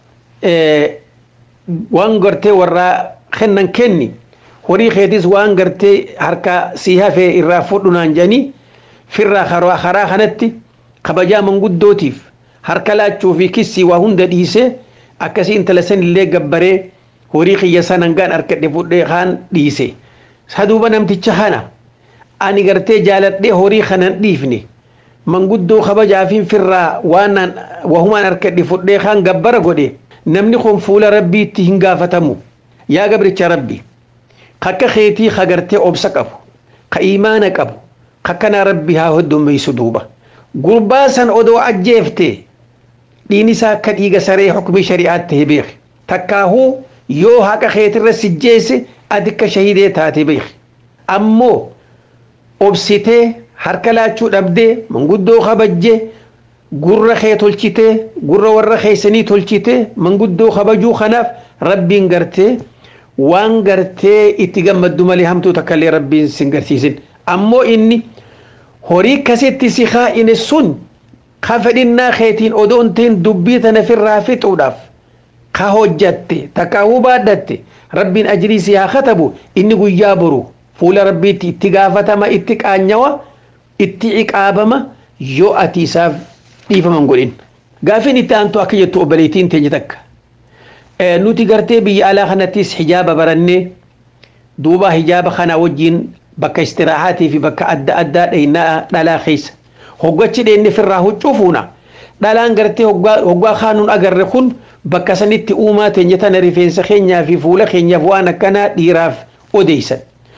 waan gartee warraa kennan kenni horii keetis waan gartee harka sii hafee irraa fudhu naan jedhanii firraa karaa kanatti kabajaa manguddootiif harka laachuu fi kissii waa hunda dhiisee akkasii intala san illee gabbaree horii kiyya sanan gaan harkadhe fudhee kaan dhiise saduuba namticha kana ani gartee jaaladhee horii kanan dhiifne manguddoo kabajaafin firraa waan wahumaan harkadhe fudhee kaan gabbara godhe namni kun fuula rabbiitti hin gaafatamu yaa gabricha rabbi kakka keetii ka gartee obsa qabu ka iimaana qabu kakkana rabbi haa hoddomeysu duuba gurbaa san odoo ajjeefte dhiin isaa akka dhiiga saree xukumii shari'aatti ta'e beeki takkaahuu yoo haqa keetirra sijjeesse ati akka shahidee taate beeki ammoo obsitee harka laachuu dhabdee manguddoo kabajjee gurra kee tolchitee gurra warra keeysanii tolchitee manguddoo kabajuu kanaaf rabbiin gartee waan gartee itti gammaddu malee hamtuu takkallee rabbiin sin garsiisin ammoo inni horii kasitti si kaa'ine sun ka fedhinnaa keetiin odoon ta'in dubbii tana firraa fixuudhaaf ka hojjatte takkaahuu baadhatte rabbiin ajrii si haa katabu inni guyyaa boru fuula rabbiitti itti gaafatama itti qaanyawa itti ciqaabama yoo ati isaaf dhiifaman godhin gaafiin itti aantu akka jettu obboleettiin teenya takka nuti gartee biyya alaa kanattis hijaaba barannee duuba hijaaba kana wajjiin bakka istiraaxaatii fi bakka adda addaa dheeynaa dhalaa keessa hoggachi dheenne firraa huccuu fuuna dhalaan gartee hoggaa kaanuun agarre kun bakka sanitti uumaa teenya tana rifeensa keenyaa fi fuula keenyaaf waan akkanaa dhiiraaf odeysan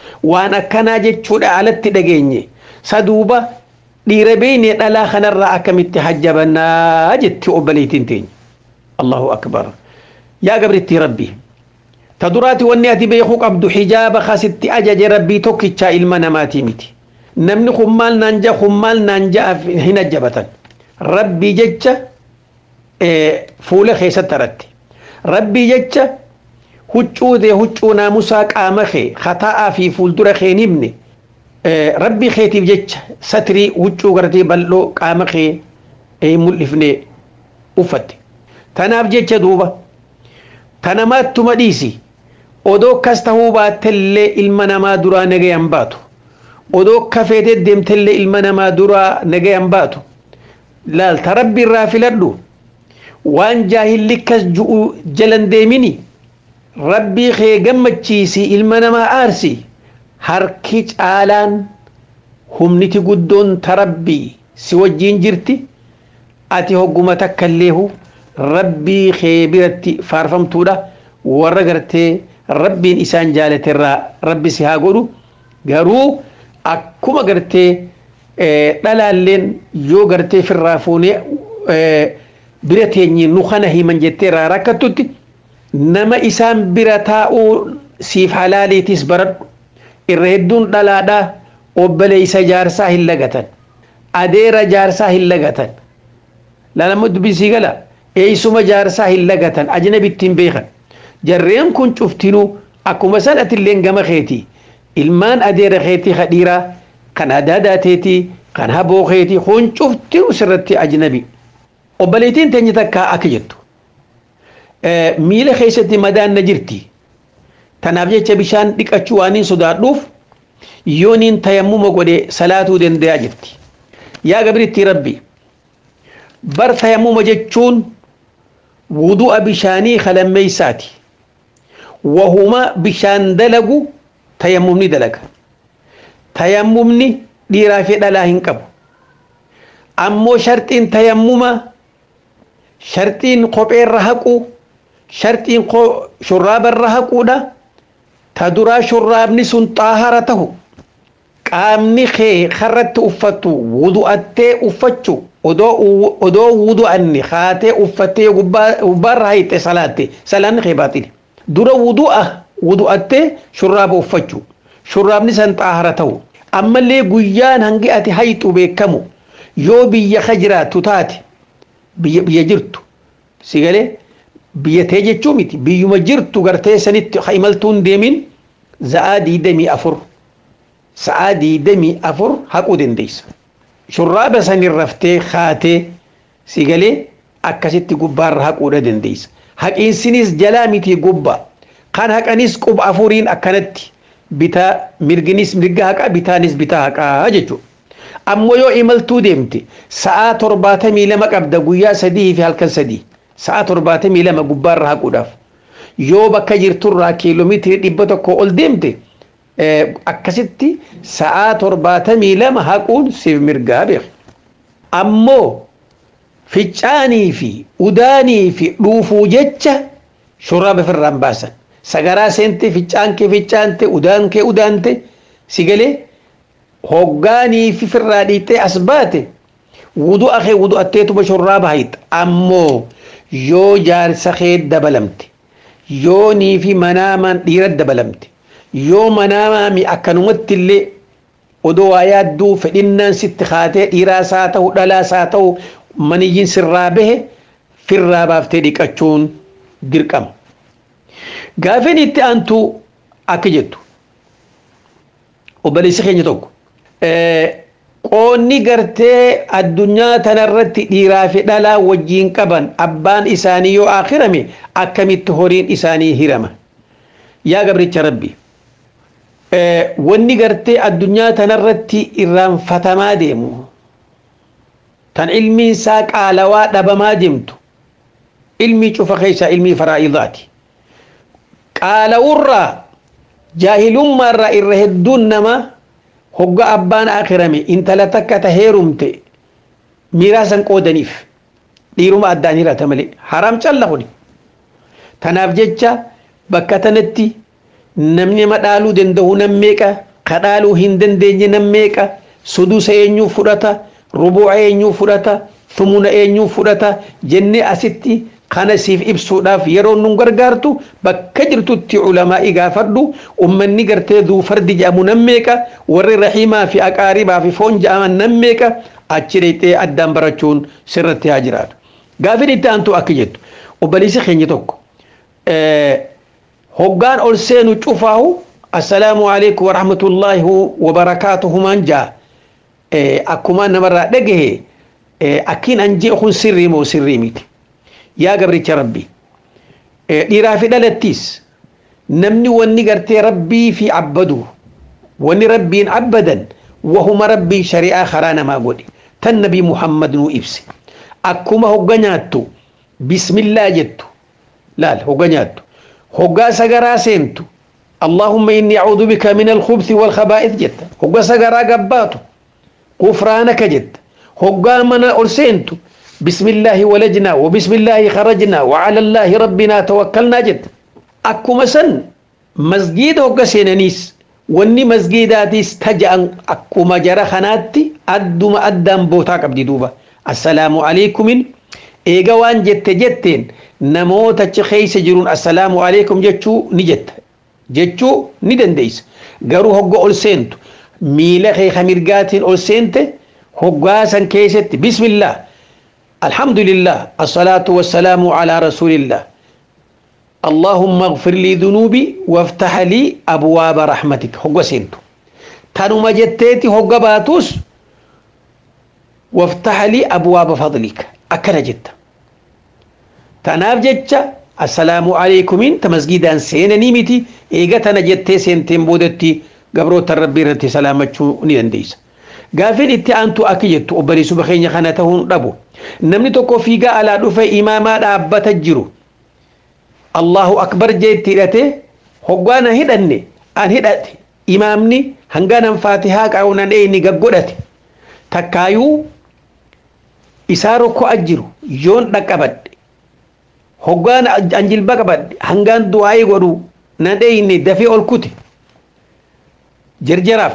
waan akkanaa jechuudha alatti dhageenye saduuba dhiira beeynee dhalaa kanarraa akkamitti hajjabannaa jetti obboleettiin teenya allahu akbar yaa gabrittii rabbii ta duraati wanni ati beekuu qabdu hijaaba kasitti ajaje rabbii tokkichaa ilma namaatii miti namni kun maal naan ja'a kun maal naan ja'a hin ajjabatan rabbii jecha fuula keessatti haratti rabbii jecha huccuu dee huccuu naamusaa qaama kee kataa'aa fi fuuldura kee hin himne rabbii keetiif jecha satirii huccuu gartee bal'oo qaama kee hin mul'ifne uffatte tanaaf jecha duuba tanamaattuma dhiisi odoo akkas tahuu baattellee ilma namaa duraa nagayan baatu odoo kafeetee deemtellee ilma namaa duraa nagayan baatu laal ta rabbi irraa filadhu waan jaahilli kas ju'u jalan deemini rabbii kee gammachiisi ilma namaa aarsi harki caalaan humniti guddoon ta rabbii si wajjiin jirti ati hogguma takka illeehu rabbii kee biratti faarfamtuudha warra gartee rabbiin isaan jaalaterraa rabbi si haa godhu garuu akkuma gartee dhalaalleen yoo gartee firraa fuunee bira teenye nu kana himan jettee irraa rakkattutti nama isaan bira taa'uu siif halaaliitis baradhu irra hedduun dhalaadhaa obboleessa jaarsaa hin lagatan adeera jaarsaa hin lagatan lalama dubbisii gala eeysuma jaarsaa hin lagatan ajnabitti hin beekan jarreen kun cuftinuu akkuma san atilleen gama keeti ilmaan adeera keetii kadhiiraa kan adaadaateetii kan haboo keetii kun cuftinuu sirratti ajnabi obboleettiin teenya takkaa akka jettu miila keessatti madaan na jirti tanaaf jecha bishaan dhiqachuu waan hin sodaadhuuf yooniin tayammuma godhe salaatuu danda'a jirti yaa gabritti rabbi bar tayammuma jechuun wudu'a bishaanii kalammeeysaati wahuma bishaan dalagu tayammumni dalaga tayammumni dhiiraa fi dhalaa hin qabu ammoo sharxiin tayammuma sharxiin kopheerra haquu sharxiin shurraabarra haquudha ta duraa shurraabni sun xaahara tahu qaamni kee karratti uffattu wudu'attee uffachu odoo wudu'anni kaatee uffattee gubbaarra hayxe salaatte salaanni kee baaxile dura wudu'a wudu'attee shurraaba uffachu shurraabni san xaahara tahu ammallee guyyaan hangi ati hayxu beekamu yoo biyya ka jiraattu taate biyya biyya jirtu si galee biyya tee jechuu miti biyyuma jirtu gartee sanitti ha imaltuun deemin za'aa diidamii afur sa'aa diidamii afur haquu dandeessa shurraaba sanin raftee kaatee si galee akkasitti gubbaarra haquudha dandeessa haqiinsinis jalaa miti gubba kan haqanis quba afuriin akkanatti bitaa mirginis mirga haqa bitaanis bitaa haqaa jechuudha ammoo yoo imaltuu deemte sa'aa torbaatamii lama qabda guyyaa sadii fi halkan sadii sa'a torbaatamii lama gubbaarra haquudhaaf yoo bakka jirturraa kiiloomeetirii dhibba tokko ol deemte akkasitti sa'aa torbaatamii lama haquun siif mirgaa beeku. Ammoo ficcaanii fi udaanii fi dhuufuu jecha shurraaba ofirraan baasan. Sagaraa seente ficcaan kee ficcaante udaan kee udaante si galee hoggaanii fi firraa dhiittee as baate wudu'a kee wudu'atteetuma shurraaba hayxa ammoo yoo jaarsa kee dabalamte yoo niifi manaamaan dhiira dabalamte yoo manaamaami akkanumatti illee odoo waa yaadduu fedhinnaan sitti kaatee dhiiraas haa ta'u dhalaas haa ta'u maniyyiin sirraa bahe firraa baaftee dhiqachuun dirqama. Gaafin itti aantu akka jettu obboleessi keenya tokko qoonni gartee addunyaa tanarratti dhiiraa fi dhalaa wajjiin qaban abbaan isaanii yoo akhirame akkamitti horiin isaanii hirama yaa gabricha rabbi wanni gartee addunyaa tanarratti irraanfatamaa deemu tan ilmiin isaa qaalawaa dhabamaa deemtu ilmii cufa keessa ilmii faraa'idaati qaala'urraa jaahilummaarraa irra hedduun namaa hogga abbaan akirame intala takka ta heerumte miraasan qoodaniif dhiiruma addaan hirata malee haram calla kuni tanaaf jecha bakka tanatti namni nama dhaaluu danda'u nam meeqa ka dhaaluu hin dandeenye nam meeqa sudusa eenyuu fudhata rubuuca eenyuu fudhata thumuna eenyuu fudhata jennee asitti kana siif ibsuudhaaf yeroo nun gargaartu bakka jirtutti ulamaa'ii gaafadhu ummanni gartee duu fardi jedhamu nam meeqa warri rahimaa fi aqaaribaa fi foon jedhaman nam meeqa achi dhaqxee addaan barachuun sirratti haa jiraatu. Gaafin itti aantu akka jettu obboleessi keenya tokko hoggaan ol seenu cufaahu assalaamu alaikum wa rahmatullaahi wa barakaatuhu maan jaa akkuma namarraa dhagahe akkiin an jee kun sirrii moo sirrii miti yaa gabricha rabbi dhiiraa fi dhalattiis namni wanni gartee rabbii fi abbadu wanni rabbiin abbadan wahuma rabbiin shari'aa karaa namaa godhe tan nabii muhammad nuu ibse akkuma hogga nyaattu bismillaa jettu laal hogga nyaattu hoggaa sagaraa seentu اللهم إني أعوذ بك من الخبث والخبائث جت هو سجرا قباته غفرانك جت هو من أرسنت بسم الله ولجنا وبسم الله خرجنا وعلى الله ربنا توكلنا جت أكو مسن مسجد هو سينانيس wanni masgiidaatis taja'an akkuma jara kanaatti adduma addaan bootaa qabdi duuba assalaamu alaikumin eega waan jette jetteen namoota achi keessa jiruun assalaamu alaikum jechuu ni jetta jechuu ni dandeessa garuu hogga ol seentu miila kee mirgaatiin ol seente hoggaa san keessatti bismillah alhamdulillah assalaatu wassalaamu alaa rasuulillah اللهم اغفر لي ذنوبي وافتح لي ابواب رحمتك هو سنتو تانو ما جتيتي هو باتوس وافتح لي ابواب فضلك اكل جت تناف جتشا السلام عليكم انت مسجدا سين نيمتي ايغا تنا جتي سنتين بودتي قبرو تربي رتي سلامتشو ندنديس gaafin itti aantu akki jettu obboleessu bakkeenya kana ta'uun dhabu namni tokko fiigaa alaa dhufe imaamaa dhaabbata jiru Allahu akbar jeetti hidhate hoggaan an hidhanne an hidhate imaamni hanganan faatihaa qaawunan eeyni gaggodhate takkaayuu isaa rokko'a jiru yoon dhaqqabadhe hoggaan an jilba qabadhe hangaan du'aa'ii godhu nan eeyne dafee ol kute jarjaraaf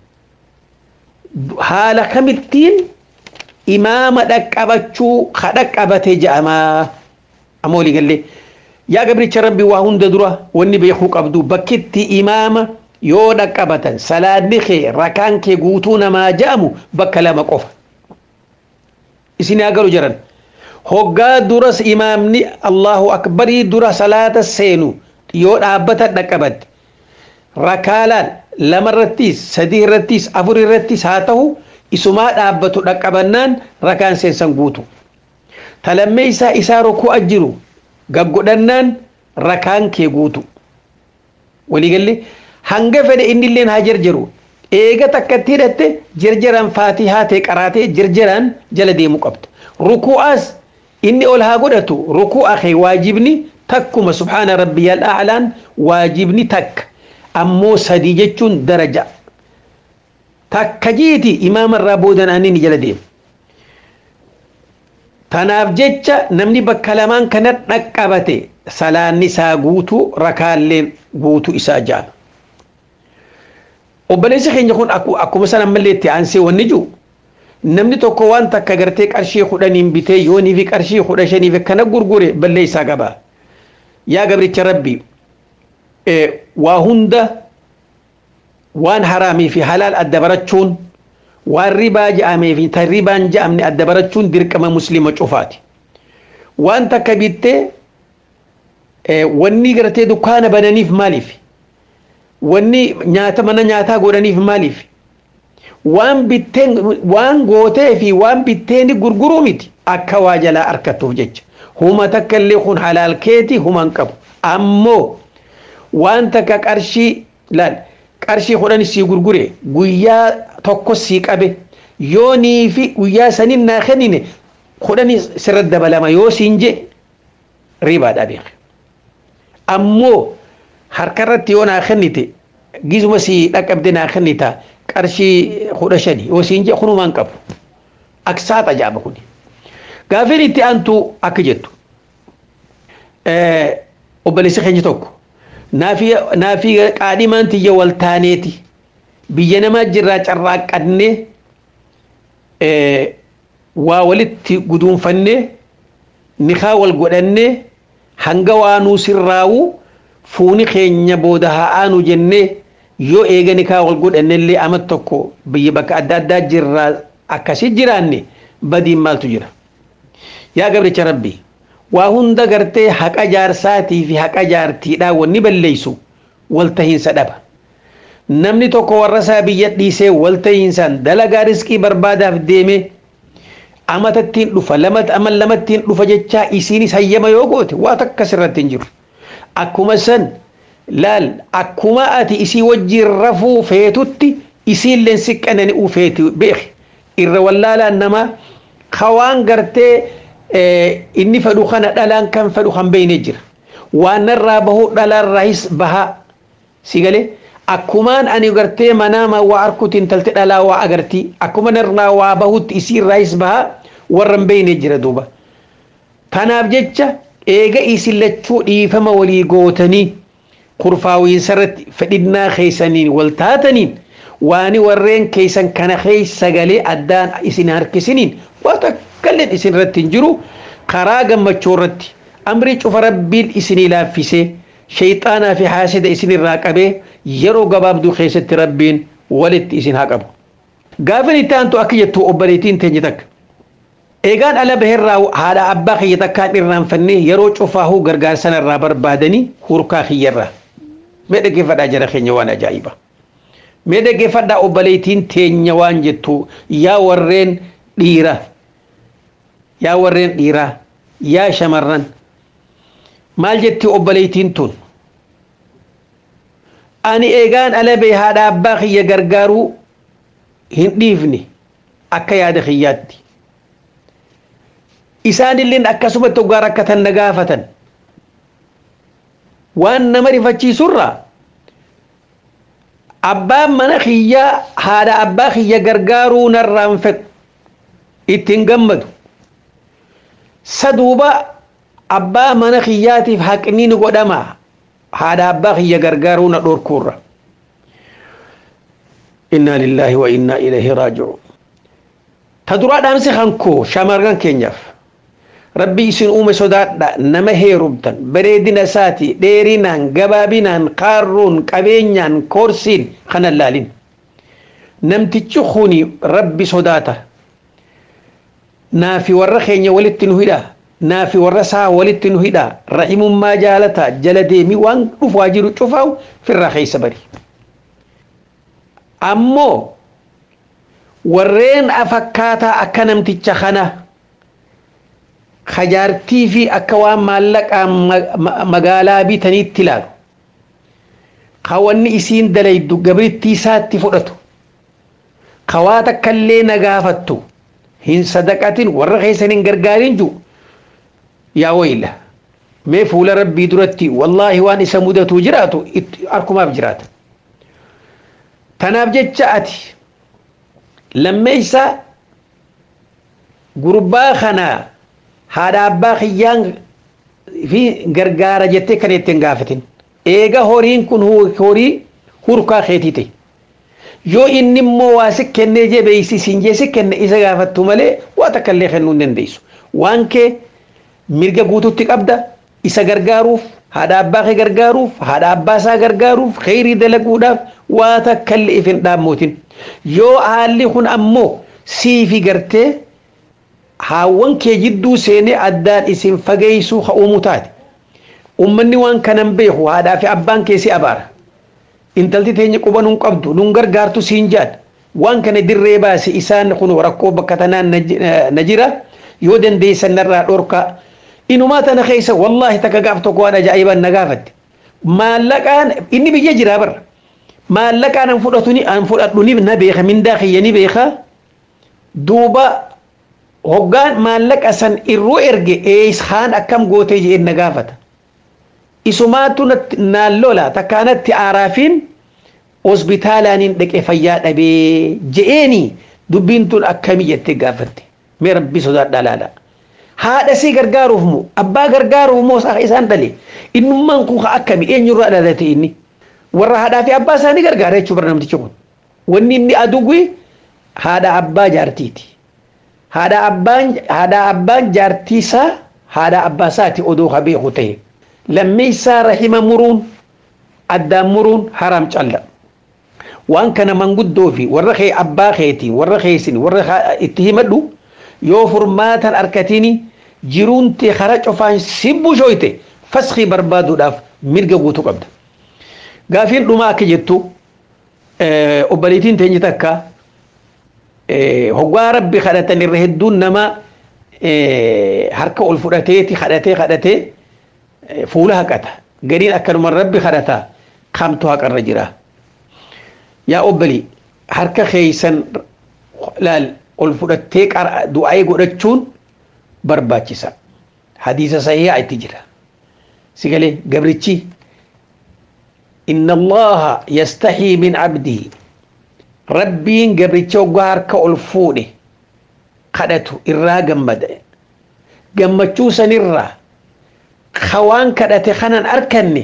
haala kamittiin imaama dhaqqabachuu ka dhaqqabate je'amaa amma walii gallee yaa gabricha rabbi waa hunda dura wanni beekuu qabdu bakkitti imaama yoo dhaqqabatan salaadni kee rakaan kee guutuu namaa ja'amu bakka lama qofa isin haa galu jiran hoggaa duras imaamni allahu akbarii dura salaata seenu yoo dhaabbata dhaqqabatte rakaalaan lama irrattis sadii irrattis afur irrattis haa ta'u isumaa dhaabbatu dhaqqabannaan rakaan seensan guutu talammee isaa isaa rokuu jiru gaggodhannaan rakaan kee guutu waliigalle hanga fedhe innilleen haa jarjaru eega takkatti hidhatte jarjaraan faatihaa ta'e qaraatee jarjaraan jala deemu qabda ruku'aas inni ol haa godhatu ruku'a kee waajibni takkuma subhaana rabbiyal a'laan waajibni takka ammoo sadii jechuun daraja takka jiiti imaamarraa boodan ani ni jala deemu Tanaaf jecha namni bakka lamaan kana dhaqqabate salaanni isaa guutuu rakaalleen guutuu isaa jaala. Obboleessi keenya kun akkuma san ammallee itti aansee wanni jiru namni tokko waan takka gartee qarshii kudhaniin bitee yoonii fi qarshii kudha shaniif akkana gurgure balleessaa qaba. Yaa gabricha rabbi waa hunda waan haraamii fi halaal adda barachuun waan ribaa je'amee fi tan ribaan je'amne adda barachuun dirqama muslima cufaati. Waan takka bittee wanni gartee dukkaana bananiif maaliif? Wanni nyaata mana nyaataa godhaniif maaliif? Waan bitteen waan gootee fi waan bitteen gurguruu miti akka waa jalaa harkattuuf jecha. Huma takka illee kun halaal keeti human qabu. Ammoo waan takka qarshii laal qarshii kudhan sii gurgure guyyaa tokko sii qabe yoonii fi guyyaa sanin naa kennine kudhani sirratti dabalama yoo siin je ribaadha beeke. Ammoo harkarratti yoo naa kennite gizuma sii dhaqqabde naa kennita qarshii kudha shani yoo siin je kunumaan qabu. Aksaata jaaba kuni. Gaaffiin itti aantu akka jettu obboleessi keenya tokko naafii qaadhimaan tiyya wal taaneeti biyya namaa jirraa carraaqqannee waa walitti guduunfannee nikaa wal godhannee hanga waa nuu sirraawu fuuni keenya booda haa aanu jennee yoo eega nikaa wal godhannellee ama tokko biyya bakka adda addaa jirraa akkasi jiraanne badiin maaltu jira yaa gabricha rabbi waa hunda gartee haqa jaarsaatii fi haqa jaartiidhaa wanni balleeysu waltahiinsa dhaba namni tokko warra isaa biyya dhiisee waltahiinsaan dalagaa riskii barbaadaaf deeme amatattiin dhufa lamat ama lamattiin dhufa jechaa isiinis hayyama yoo goote waa takkas irratti hin jiru akkuma san laal akkuma ati isii wajjiin rafuu feetutti isiilleen siqqanani uu feeti beeki irra wallaalaan namaa kawaan gartee inni fedhu kana dhalaan kan fedhu kan beeyne jira waan narraa bahuu dhalaarraayis bahaa si galee akkumaan ani gartee manaama waa arkutiin talte dhalaa waa agartii akkuma narraa waa bahutti isiirraayis bahaa warra hin beeyne jira duuba tanaaf jecha eega isin lachuu dhiifama walii gootanii kurfaawiinsarratti fedhinnaa keeysaniin wal taataniin waani warreen keeysan kana keeysa galee addaan isin harkisiniin waa takkalleen isin irratti hin jiru karaa gammachuu irratti amrii cufa rabbiin isinii laaffisee shayxaanaa fi haasida isin irraa qabee yeroo gabaabduu keessatti rabbiin walitti isin haa qabu. Gaafin itti aantu akka jettu obboleettiin teenye takka. Eegaan ala baheerraa haadha abbaa kiyya takkaan irraanfannee yeroo cufaahuu gargaarsan irraa barbaadanii hurkaa kiyyarraa. Mee dhaggeeffadhaa jara keenya waan ajaa'ibaa. Mee dhaggeeffadhaa obboleettiin teenya waan jettu yaa warreen dhiira yaa warreen dhiiraa yaa shamarran maal jetti obboleettiin tun ani eegaan alabee haadha abbaa kiyya gargaaruu hin dhiifne akka yaada kiyyaatti isaanilleen akkasumatti ogaa rakkatan na gaafatan waan nama rifachiisurraa abbaan mana kiyyaa haadha abbaa kiyya gargaaruu narraan fedhu ittiin gammadu saduuba abbaa mana kiyyaatiif haqni ni godhama haadha abbaa kiyya gargaaruu na dhorkuurra innaa lillaahi wa innaa ilayhi raaji'uun ta duraa dhaamsi hankoo shamarran keenyaaf rabbi isin uume sodaadha nama heerumtan bareedina isaati dheerinaan gabaabinaan qaarruun qabeenyaan koorsiin kana laalin namtichi kuni rabbi sodaata naafi warra keenya walitti nu hidha naafi warra isaa walitti nu hidha rahimummaa jaalata jala deemi waan dhufaa jiru cufaawu firraa keessa bari ammoo warreen afakkaataa akka namticha kana kajaartii fi akka waan maallaqaa magaalaa bitaniitti ilaalu kawanni isiin dalaydu gabrittii isaatti fudhatu kawaa takkallee na gaafattu hin sadaqatin warra keessan hin garbaarin jiru yaa wayla mee fuula rabbii duratti wallaahi waan isa mudatu jiraatu harkumaaf jiraata tanaaf jecha ati lammeeysa gurbaa kanaa haadha abbaa kiyyaan fi gargaara jettee kan ittiin gaafatin eega horiin kun horii hurkaa keetii ta'e yoo inni immoo waa si kennee jabeeysi siin jee si kenne isa gaafattu malee waa takka illee kennuu hin dandeessu waan kee mirga guututti qabda isa gargaaruuf haadha abbaa kee gargaaruuf haadha abbaa isaa gargaaruuf kheyrii dalaguudhaaf waa takka illee if hin dhaammootin yoo haalli kun ammoo siifi gartee haawwan kee jidduu seenee addaan isin fageessuu haa uumu taate ummanni waan kanan beeku haadhaa fi abbaan kee si abaara intalti teenya quba nun qabdu nun gargaartu siin jaad waan kana dirree baase isaan kun rakkoo bakka tanaan na jira yoo dandeessan narraa dhorkaa inumaa tana keessa wallaahi takka gaaf tokko waan ajaa'ibaan na gaafatte maallaqaan inni biyya jiraa bara maallaqaan an fudhatuni an fudhadhuni na beeka mindaa kiyya ni beeka duuba hoggaan maallaqa san irruu erge eeshaan akkam gootee jedheen na gaafata isumaatu naan lola takkaanatti aaraafiin hospitaalaaniin dhaqee fayyaa dhabee je'eeni dubbiin tun akkamii jettee gaafatte mee rabbi sodaadhaa laala haadha sii gargaaruuf moo abbaa gargaaruuf moo isaan dhale innummaan kun akkami eenyurraa dhalate inni warra haadhaa fi abbaa isaanii gargaara jechuu bara namtichi kun wanni inni aduwwi haadha abbaa jaartiiti haadha abbaan haadha abbaan jaartiisaa haadha abbaa isaati odoo ka beeku ta'e lammeessaa rahima muruun addaan muruun haram calla waan kana manguddoo fi warra kee abbaa keetiin warra keesin warra itti himadhu yoo furmaatan arkatini jiruun tee kara cufaan sibbushoyte faskii barbaaduudhaaf mirga guutuu qabda. Gaafiin dhumaa akka jettu obbaliitiin teenye takka hoggaa rabbi kadhatan irra hedduun nama harka ol fudhateeti kadhatee kadhatee fuula haqata. Gariin akkanuma rabbi kadhata kamtu haqarra jira. Yaa obbalii harka keeysan laal ol fudhattee du'aa'ee godhachuun barbaachisa. Hadiisa sahihaa itti jira. Sigalee gabrichi إن الله يستحي من عبده ربين قبل توقار كألفونه قدته إرا قمد قمتشو سنرا خوان كدت خنان أركني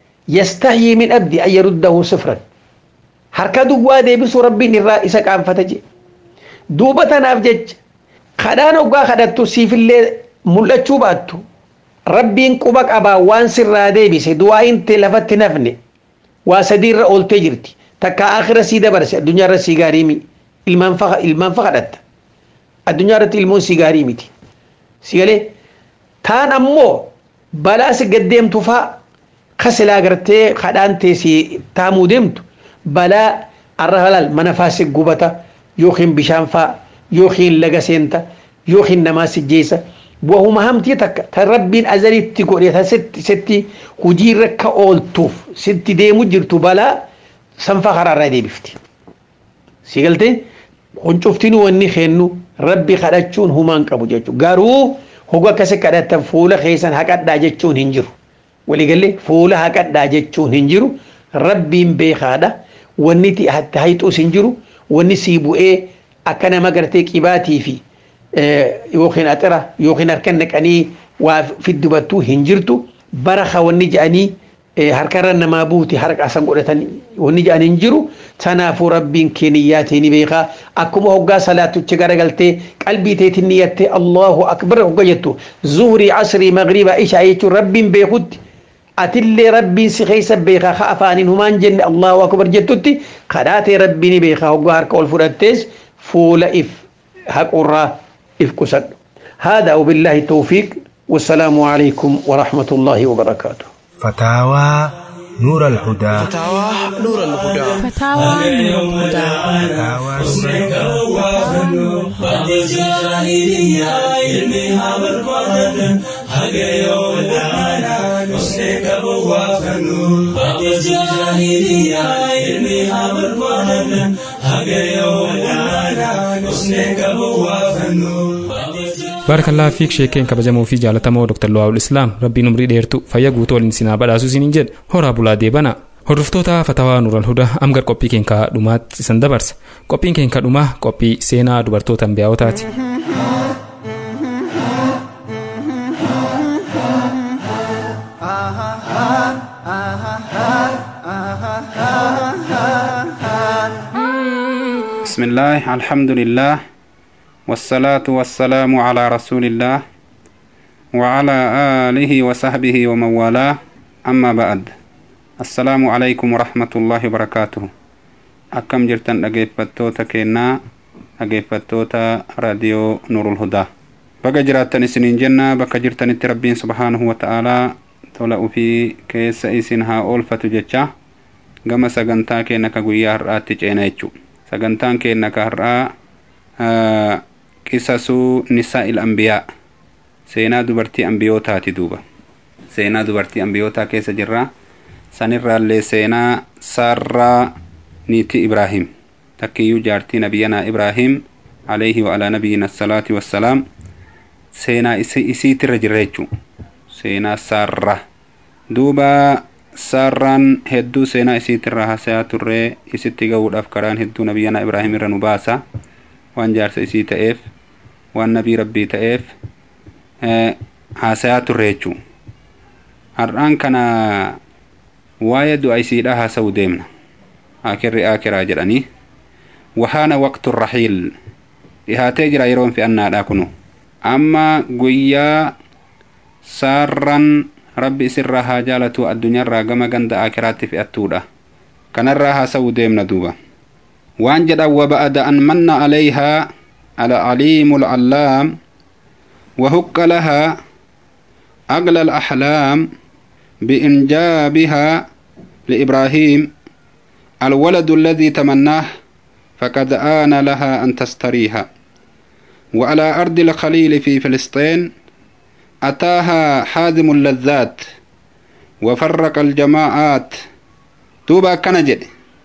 يستحي من عبدي أن يرده صفرا harka duwwaa deebisu rabbiin irraa isa qaanfata duuba tanaaf jecha kadhaan hoggaa kadhattu siifillee mul'achuu baattu rabbiin quba qabaa waan sirraa deebise du'aa inte lafatti nafne waa sadiirra ooltee jirti takka akhira sii dabarse addunyaa irra sii gaarii mi ilmaan fa ilmaan fa kadhatta addunyaa irratti ilmoon sii gaarii miti si galee taan ammoo balaa si gaddeemtu faa kasilaa gartee kadhaan teessii taamuu deemtu balaa arra halal mana faasi gubata yookiin bishaan faa yookiin laga seenta yookiin namaa sijjeessa wahuma hamtii takka tan rabbiin azalitti godhe tan sitti hujiirra ka ooltuuf sitti deemu jirtu balaa sanfa karaarraa deebifti si galtee huncuftiin wanni kennu rabbi kadhachuun humaan qabu jechuudha garuu hoga akkasi kadhatan fuula keessan haqadhaa jechuun hin jiru waliigalee fuula haqadhaa jechuun hin jiru rabbiin beekaadha wanni itti hayxuus hin jiru wanni sii bu'ee akka nama gartee qibaatii fi yookiin axira yookiin harka naqanii waa fiddibattuu hin jirtu bara wanni jedhanii harkarra namaa buuti harka asan godhatan wanni jedhan hin jiru tanaafuu rabbiin keeniyyaatee ni beekaa akkuma hoggaa salaatuchi garagaltee qalbii teetiin niyyattee allahu akbar hogga jettu zuhurii casrii magriba ishaa jechuun rabbiin beekutti atillee rabbiin si keessa beekaa ka afaaniin humaan jenne allahu akbar jettutti kadhaatee rabbiin beekaa hoggaa harka ol fudhattees fuula if haqurraa if qusadhu هذا وبالله التوفيق والسلام عليكم ورحمة الله وبركاته
فتاوى نور الهدى
فتاوى نور الهدى
فتاوى نور الهدى
حسنك وافنو قد جاهلية علمها بربادة حق يوم العانا حسنك وافنو قد جاهلية علمها بربادة حق يوم العانا حسنك وافنو
baarakalaa fiik sheekeen kabajamoo fi jaalatamoo dr luwaawul islaam rabbiin umrii dheertu fayya guutuu waliin sinaa badhaasu isiniin jedhe horaa bulaa deebana hordoftoota fatawaa nuural hudaa amgar qophii keenkaa dhumaatti isan dabarsa qophiin keenkaa dhumaa qophii seenaa dubartoota ambiyaawotaati
بسم الله الحمد لله والصلاة والسلام على رسول الله وعلى آله وصحبه ومن والاه أما بعد السلام عليكم ورحمة الله وبركاته أكم جرتن أجيفتوتا كينا أجيفتوتا راديو نور الهدى بقى جراتن سنين جنة بقى جرتن التربين سبحانه وتعالى tola ufii keessa isin haa oolfatu jecha gama sagantaa keenna ka guyyaa har'aatti ceena jechu sagantaan keenna ka har'aa qisasuu nisaa il ambiyaa seenaa dubartii ambiyootaati duuba seenaa dubartii ambiyootaa keessa jirra sanirraallee seenaa saarraa niitii ibraahim takkiyyuu jaartii nabiyyanaa ibraahim alayhi wa alaa nabiyina assalaati wassalaam seenaa isiitirra jirra jechuu seenaa saarra duuba saarraan hedduu seenaa isiitirra hasayaa turree isitti ga'uudhaaf karaan hedduu nabiyyanaa ibraahim irra nu baasa waan jaarsa isii ta'eef waan nabii rabbii ta'eef haasayaa turre jechuu har'aan kana waa'ee du'a isiidha haasa'u deemna akirri akiraa jedhanii wahaana waqtu rahiil dhihaatee jira yeroon fe'annaadha kunu amma guyyaa saarran rabbi isirraa haa jaalatu addunyaarraa gama ganda akiraatti fe'attuudha kanarraa haasa'u deemna duuba waan jedhan waba'ada an manna alayhaa العليم العلام وهك لها أغلى الأحلام بإنجابها لإبراهيم الولد الذي تمناه فقد آن لها أن تستريها وعلى أرض الخليل في فلسطين أتاها حازم اللذات وفرق الجماعات توبا كنجد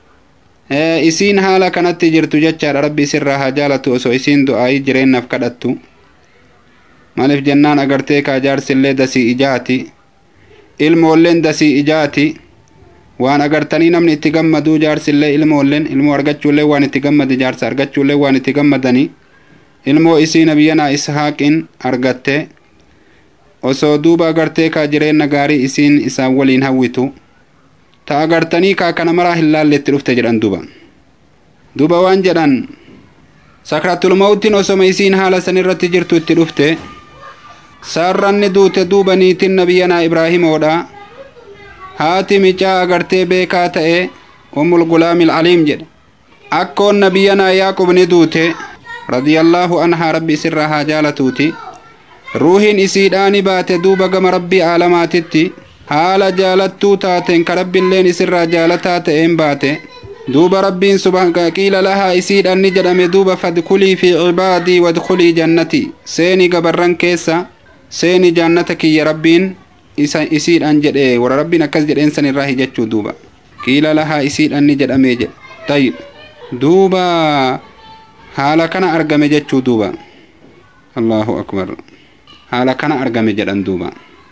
isiin haala kanatti jirtu jechaadha rabbi isirraa haa jaalatu osoo isiin du'aayii jireennaaf kadhattu maaliif jennaan agartee kaa jaarsillee dasii ijaati ilmoolleen dasii ijaati waan agartanii namni itti gammaduu jaarsillee ilmoolleen ilmoo argachuullee waan itti gammade jaarsa argachuullee waan itti gammadanii ilmoo isii nabiyyanaa ishaaqiin argatte osoo duuba agartee kaa jireenna gaarii isiin isaan waliin hawwitu ta agartanii kaa kana maraa hin laalletti dhufte jedhan duba duba waan jedhan sakratul mawtiin osoma isiin haala san irratti jirtu itti dhufte saarranni duute duuba niitin nabiyyanaa ibraahimoodha haati micaa agartee beekaa ta'e ummul gulaamil aliim jedhe akkoon nabiyyanaa yaaqub ni duute radiyallaahu anhaa rabbi isirraa haa jaalatuuti ruuhiin isiidhaani baate duuba gama rabbii aalamaatitti haala jaalattuu taateen ka rabbiilleen isirraa jaalataa ta'een baate duuba rabbiin subhaan qiila lahaa isiidhan ni jedhame duuba fadkulii fi cibaadii wadkulii jannati seeni gabarran keessa seeni jannata kiyya rabbiin isa isiidhan jedhe warra rabbiin akkas jedheen san irraa hijechuu duuba qiila lahaa isiidhan ni jedhame jedhe tayyib duuba haala kana argame jechuu duuba allahu akbar haala kana argame jedhan duuba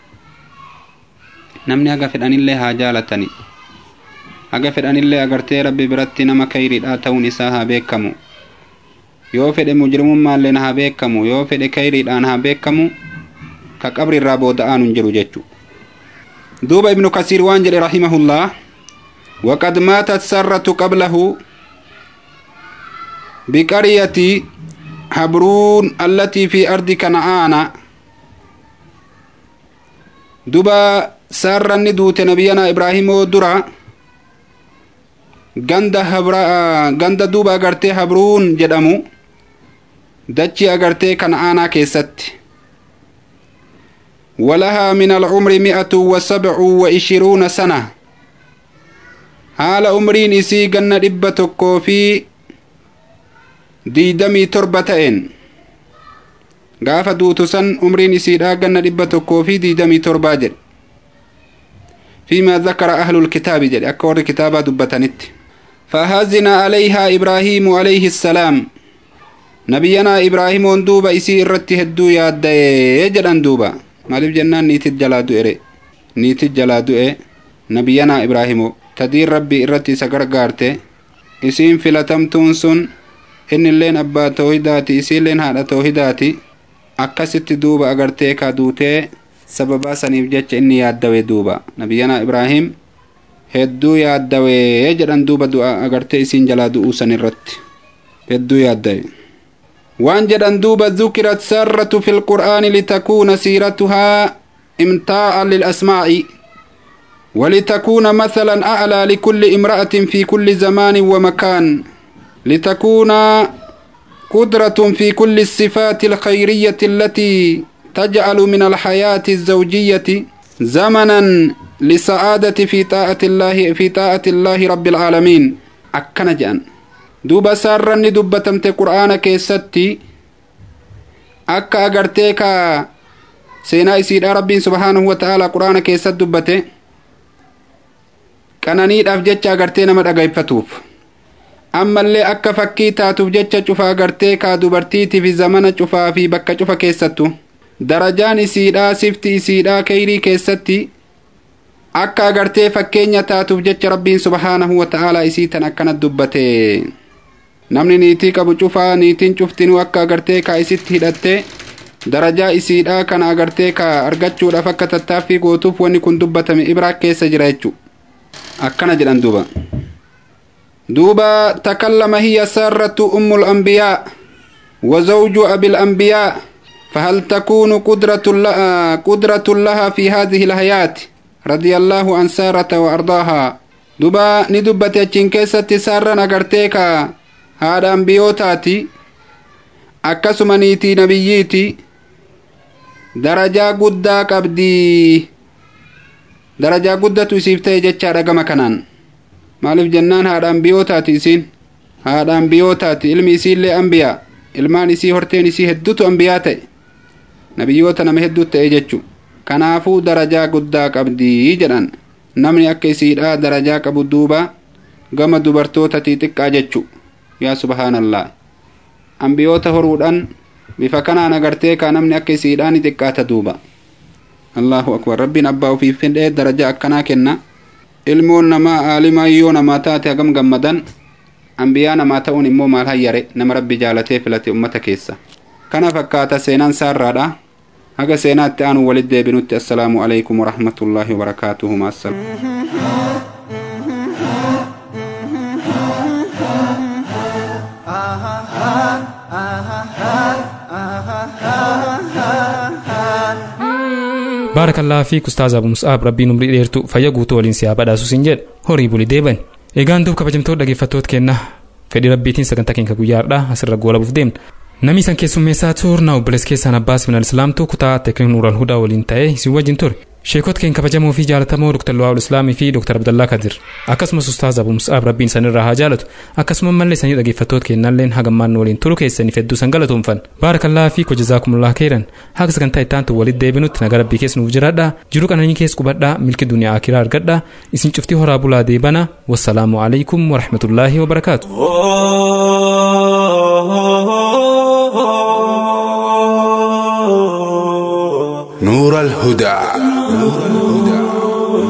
namni haga fedhanillee haa jaalatani haga fedhanillee agartee rabbi biratti nama kayriidha ta'uun isaa haa beekamu yoo fedhe mujrimummaalleen haa beekamu yoo fedhe kayriidhaan haa beekamu ka qabri irraa booda'aan hin jiru jechu duuba ibnu kasiir waan jedhe rahimahullah وقد ماتت سرة قبله بقرية حبرون التي في أرض كنعان دبا saarranni duute nabiyyanaa ibraahimoo dura ganda habra ganda duuba agartee habruun jedhamu dachi agartee kana'aanaa keessatti ولها من العمر مئة وسبع وعشرون سنة haala umriin isii ganna dhibba tokkoo fi diidamii torba ta'een gaafa duutu san umriin isiidhaa ganna dhibba tokkoo fi diidamii torbaa jedhe فيما ذكر أهل الكتاب جل أكور كتابة دبتنت فهزن عليها إبراهيم عليه السلام نبينا إبراهيم دوبا إسي إرتي هدو ياد يجران دوبا مالف جنان نيت الجلادو إري نيت الجلادو إيه نبينا إبراهيم تدير ربي إرتي سقر قارتي إسين فلتمتون سن إن اللين أبا توهداتي إسين لين هذا توهداتي أكست دوبا أغرتي كادوتي sababaa saniif jecha inni yaaddawe duuba nabiyyanaa ibraahim hedduu yaaddawee jedhan duuba du'a agartee isiin jalaa du'uu san irratti hedduu yaaddawe waan jedhan duuba dhukirat sarratu fi lqur'aani litakuuna siiratuhaa imtaa'an lilasmaa'i ولتكون مثلا أعلى لكل امرأة في كل زمان ومكان لتكون قدرة في كل الصفات الخيرية التي تجعل من الحياة الزوجية زمنا لسعادة في طاعة الله في طاعة الله رب العالمين أكنا جان دوبا سارني دبتمت قرآن كيستي أكا أغرتيكا سينا إسيد رب سبحانه وتعالى قرآن كيست دبته qananiidhaaf jecha agartee nama dhagayfatuuf ammallee akka fakkii taatuuf jecha cufaa agartee kaa dubartiitiif zamana cufaa fi bakka cufa keessattu darajaan isiidhaa sifti isiidhaa keyrii keessatti akka agartee fakkeenya taatuuf jecha rabbiin subhaanahu wata'aalaa isii tan akkanat dubbate namni niitii qabu cufaa niitiin cuftinuu akka agartee kaa isitti hidhatte darajaa isiidhaa kana agartee ka argachuudhaaf akka tattaaffii gootuuf wanni kun dubbatame ibraa keessa jira jechu akkana jedhan duuba duuba takallama hiya saarratu ummu lambiyaa وزوج أبي الأنبياء فهل تكون قدرة لها, قدرة لها في هذه الحياة رضي الله عن سارة وأرضاها دبا ندبت يجين كيسة سارة نغرتيكا هذا أنبيوتاتي أكسمنيتي نبييتي درجة قدى قبدي درجة قدى تسيفتي جتشا رقم كنان مالف جنان هذا أنبيوتاتي سين هذا أنبيوتاتي علمي سين لأنبياء ilmaan isii horteen isii hedduutu ambiyaa ta'e nabiyyoota nama hedduu ta'e jechu kanaafuu darajaa guddaa qabdii jedhan namni akka isiidhaa darajaa qabu duuba gama dubartootatii xiqqaa jechu yaa subhaanallaa ambiyoota horuudhaan bifa kanaan agartee kaa namni akka isiidhaa ni xiqqaata duuba allahu akbar rabbiin abbaa ofiif fedhee darajaa akkanaa kenna ilmoon namaa aalimaa yoo namaa taate hagam gammadan ambiyaa namaa ta'uun immoo maal hayyare nama rabbi jaalatee filate ummata keessa kana fakkaata seenaan saarraadha haga seenaatti aanu walit deebinutti assalaamu alaykum warahmatullaahi wabarakaatuhu maassalaam
baarakallaa fi ustaaza abu mus'aab rabbiin umrii dheertu fayya guutuu waliin siyaa badhaasu sin jedhe horii buli deeban egaan duub kabajamtoota dhaggeeffattoota kenna fedhii rabbiitiin sagantaa keenya guyyaadha asirra goolabuuf deemna namni isan keessummeessaa turna obboleessa keessaan abbaas minal islaamtu kutaa teekniik nuural hudaa waliin ta'ee isin wajjin ture sheekota keenya kabajamoo fi jaalatamoo dr luwaa'ul islaamii fi dr abdallaa kadir akkasumas ustaaz abu mus'aab rabbiin isanirraa haa jaalatu akkasuma mallee isanii dhaggeeffattoota kennalleen hagammaan waliin turu keessaniif hedduu san galatoomfan baarakallaa fi kojazaakumullah keeran haga sagantaa ittaantu walitti deebinutti nagaa rabbii keessa nuuf jiraadha jiruu qananii keessa qubadhaa milki duniyaa akiraa argadha isin cuftii horaa bulaa deebana wassalaamu alaikum warahmatullaahi wabarakaatu
نور الهدى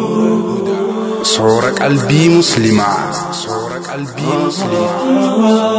صور قلبي مسلما صور قلبي مسلما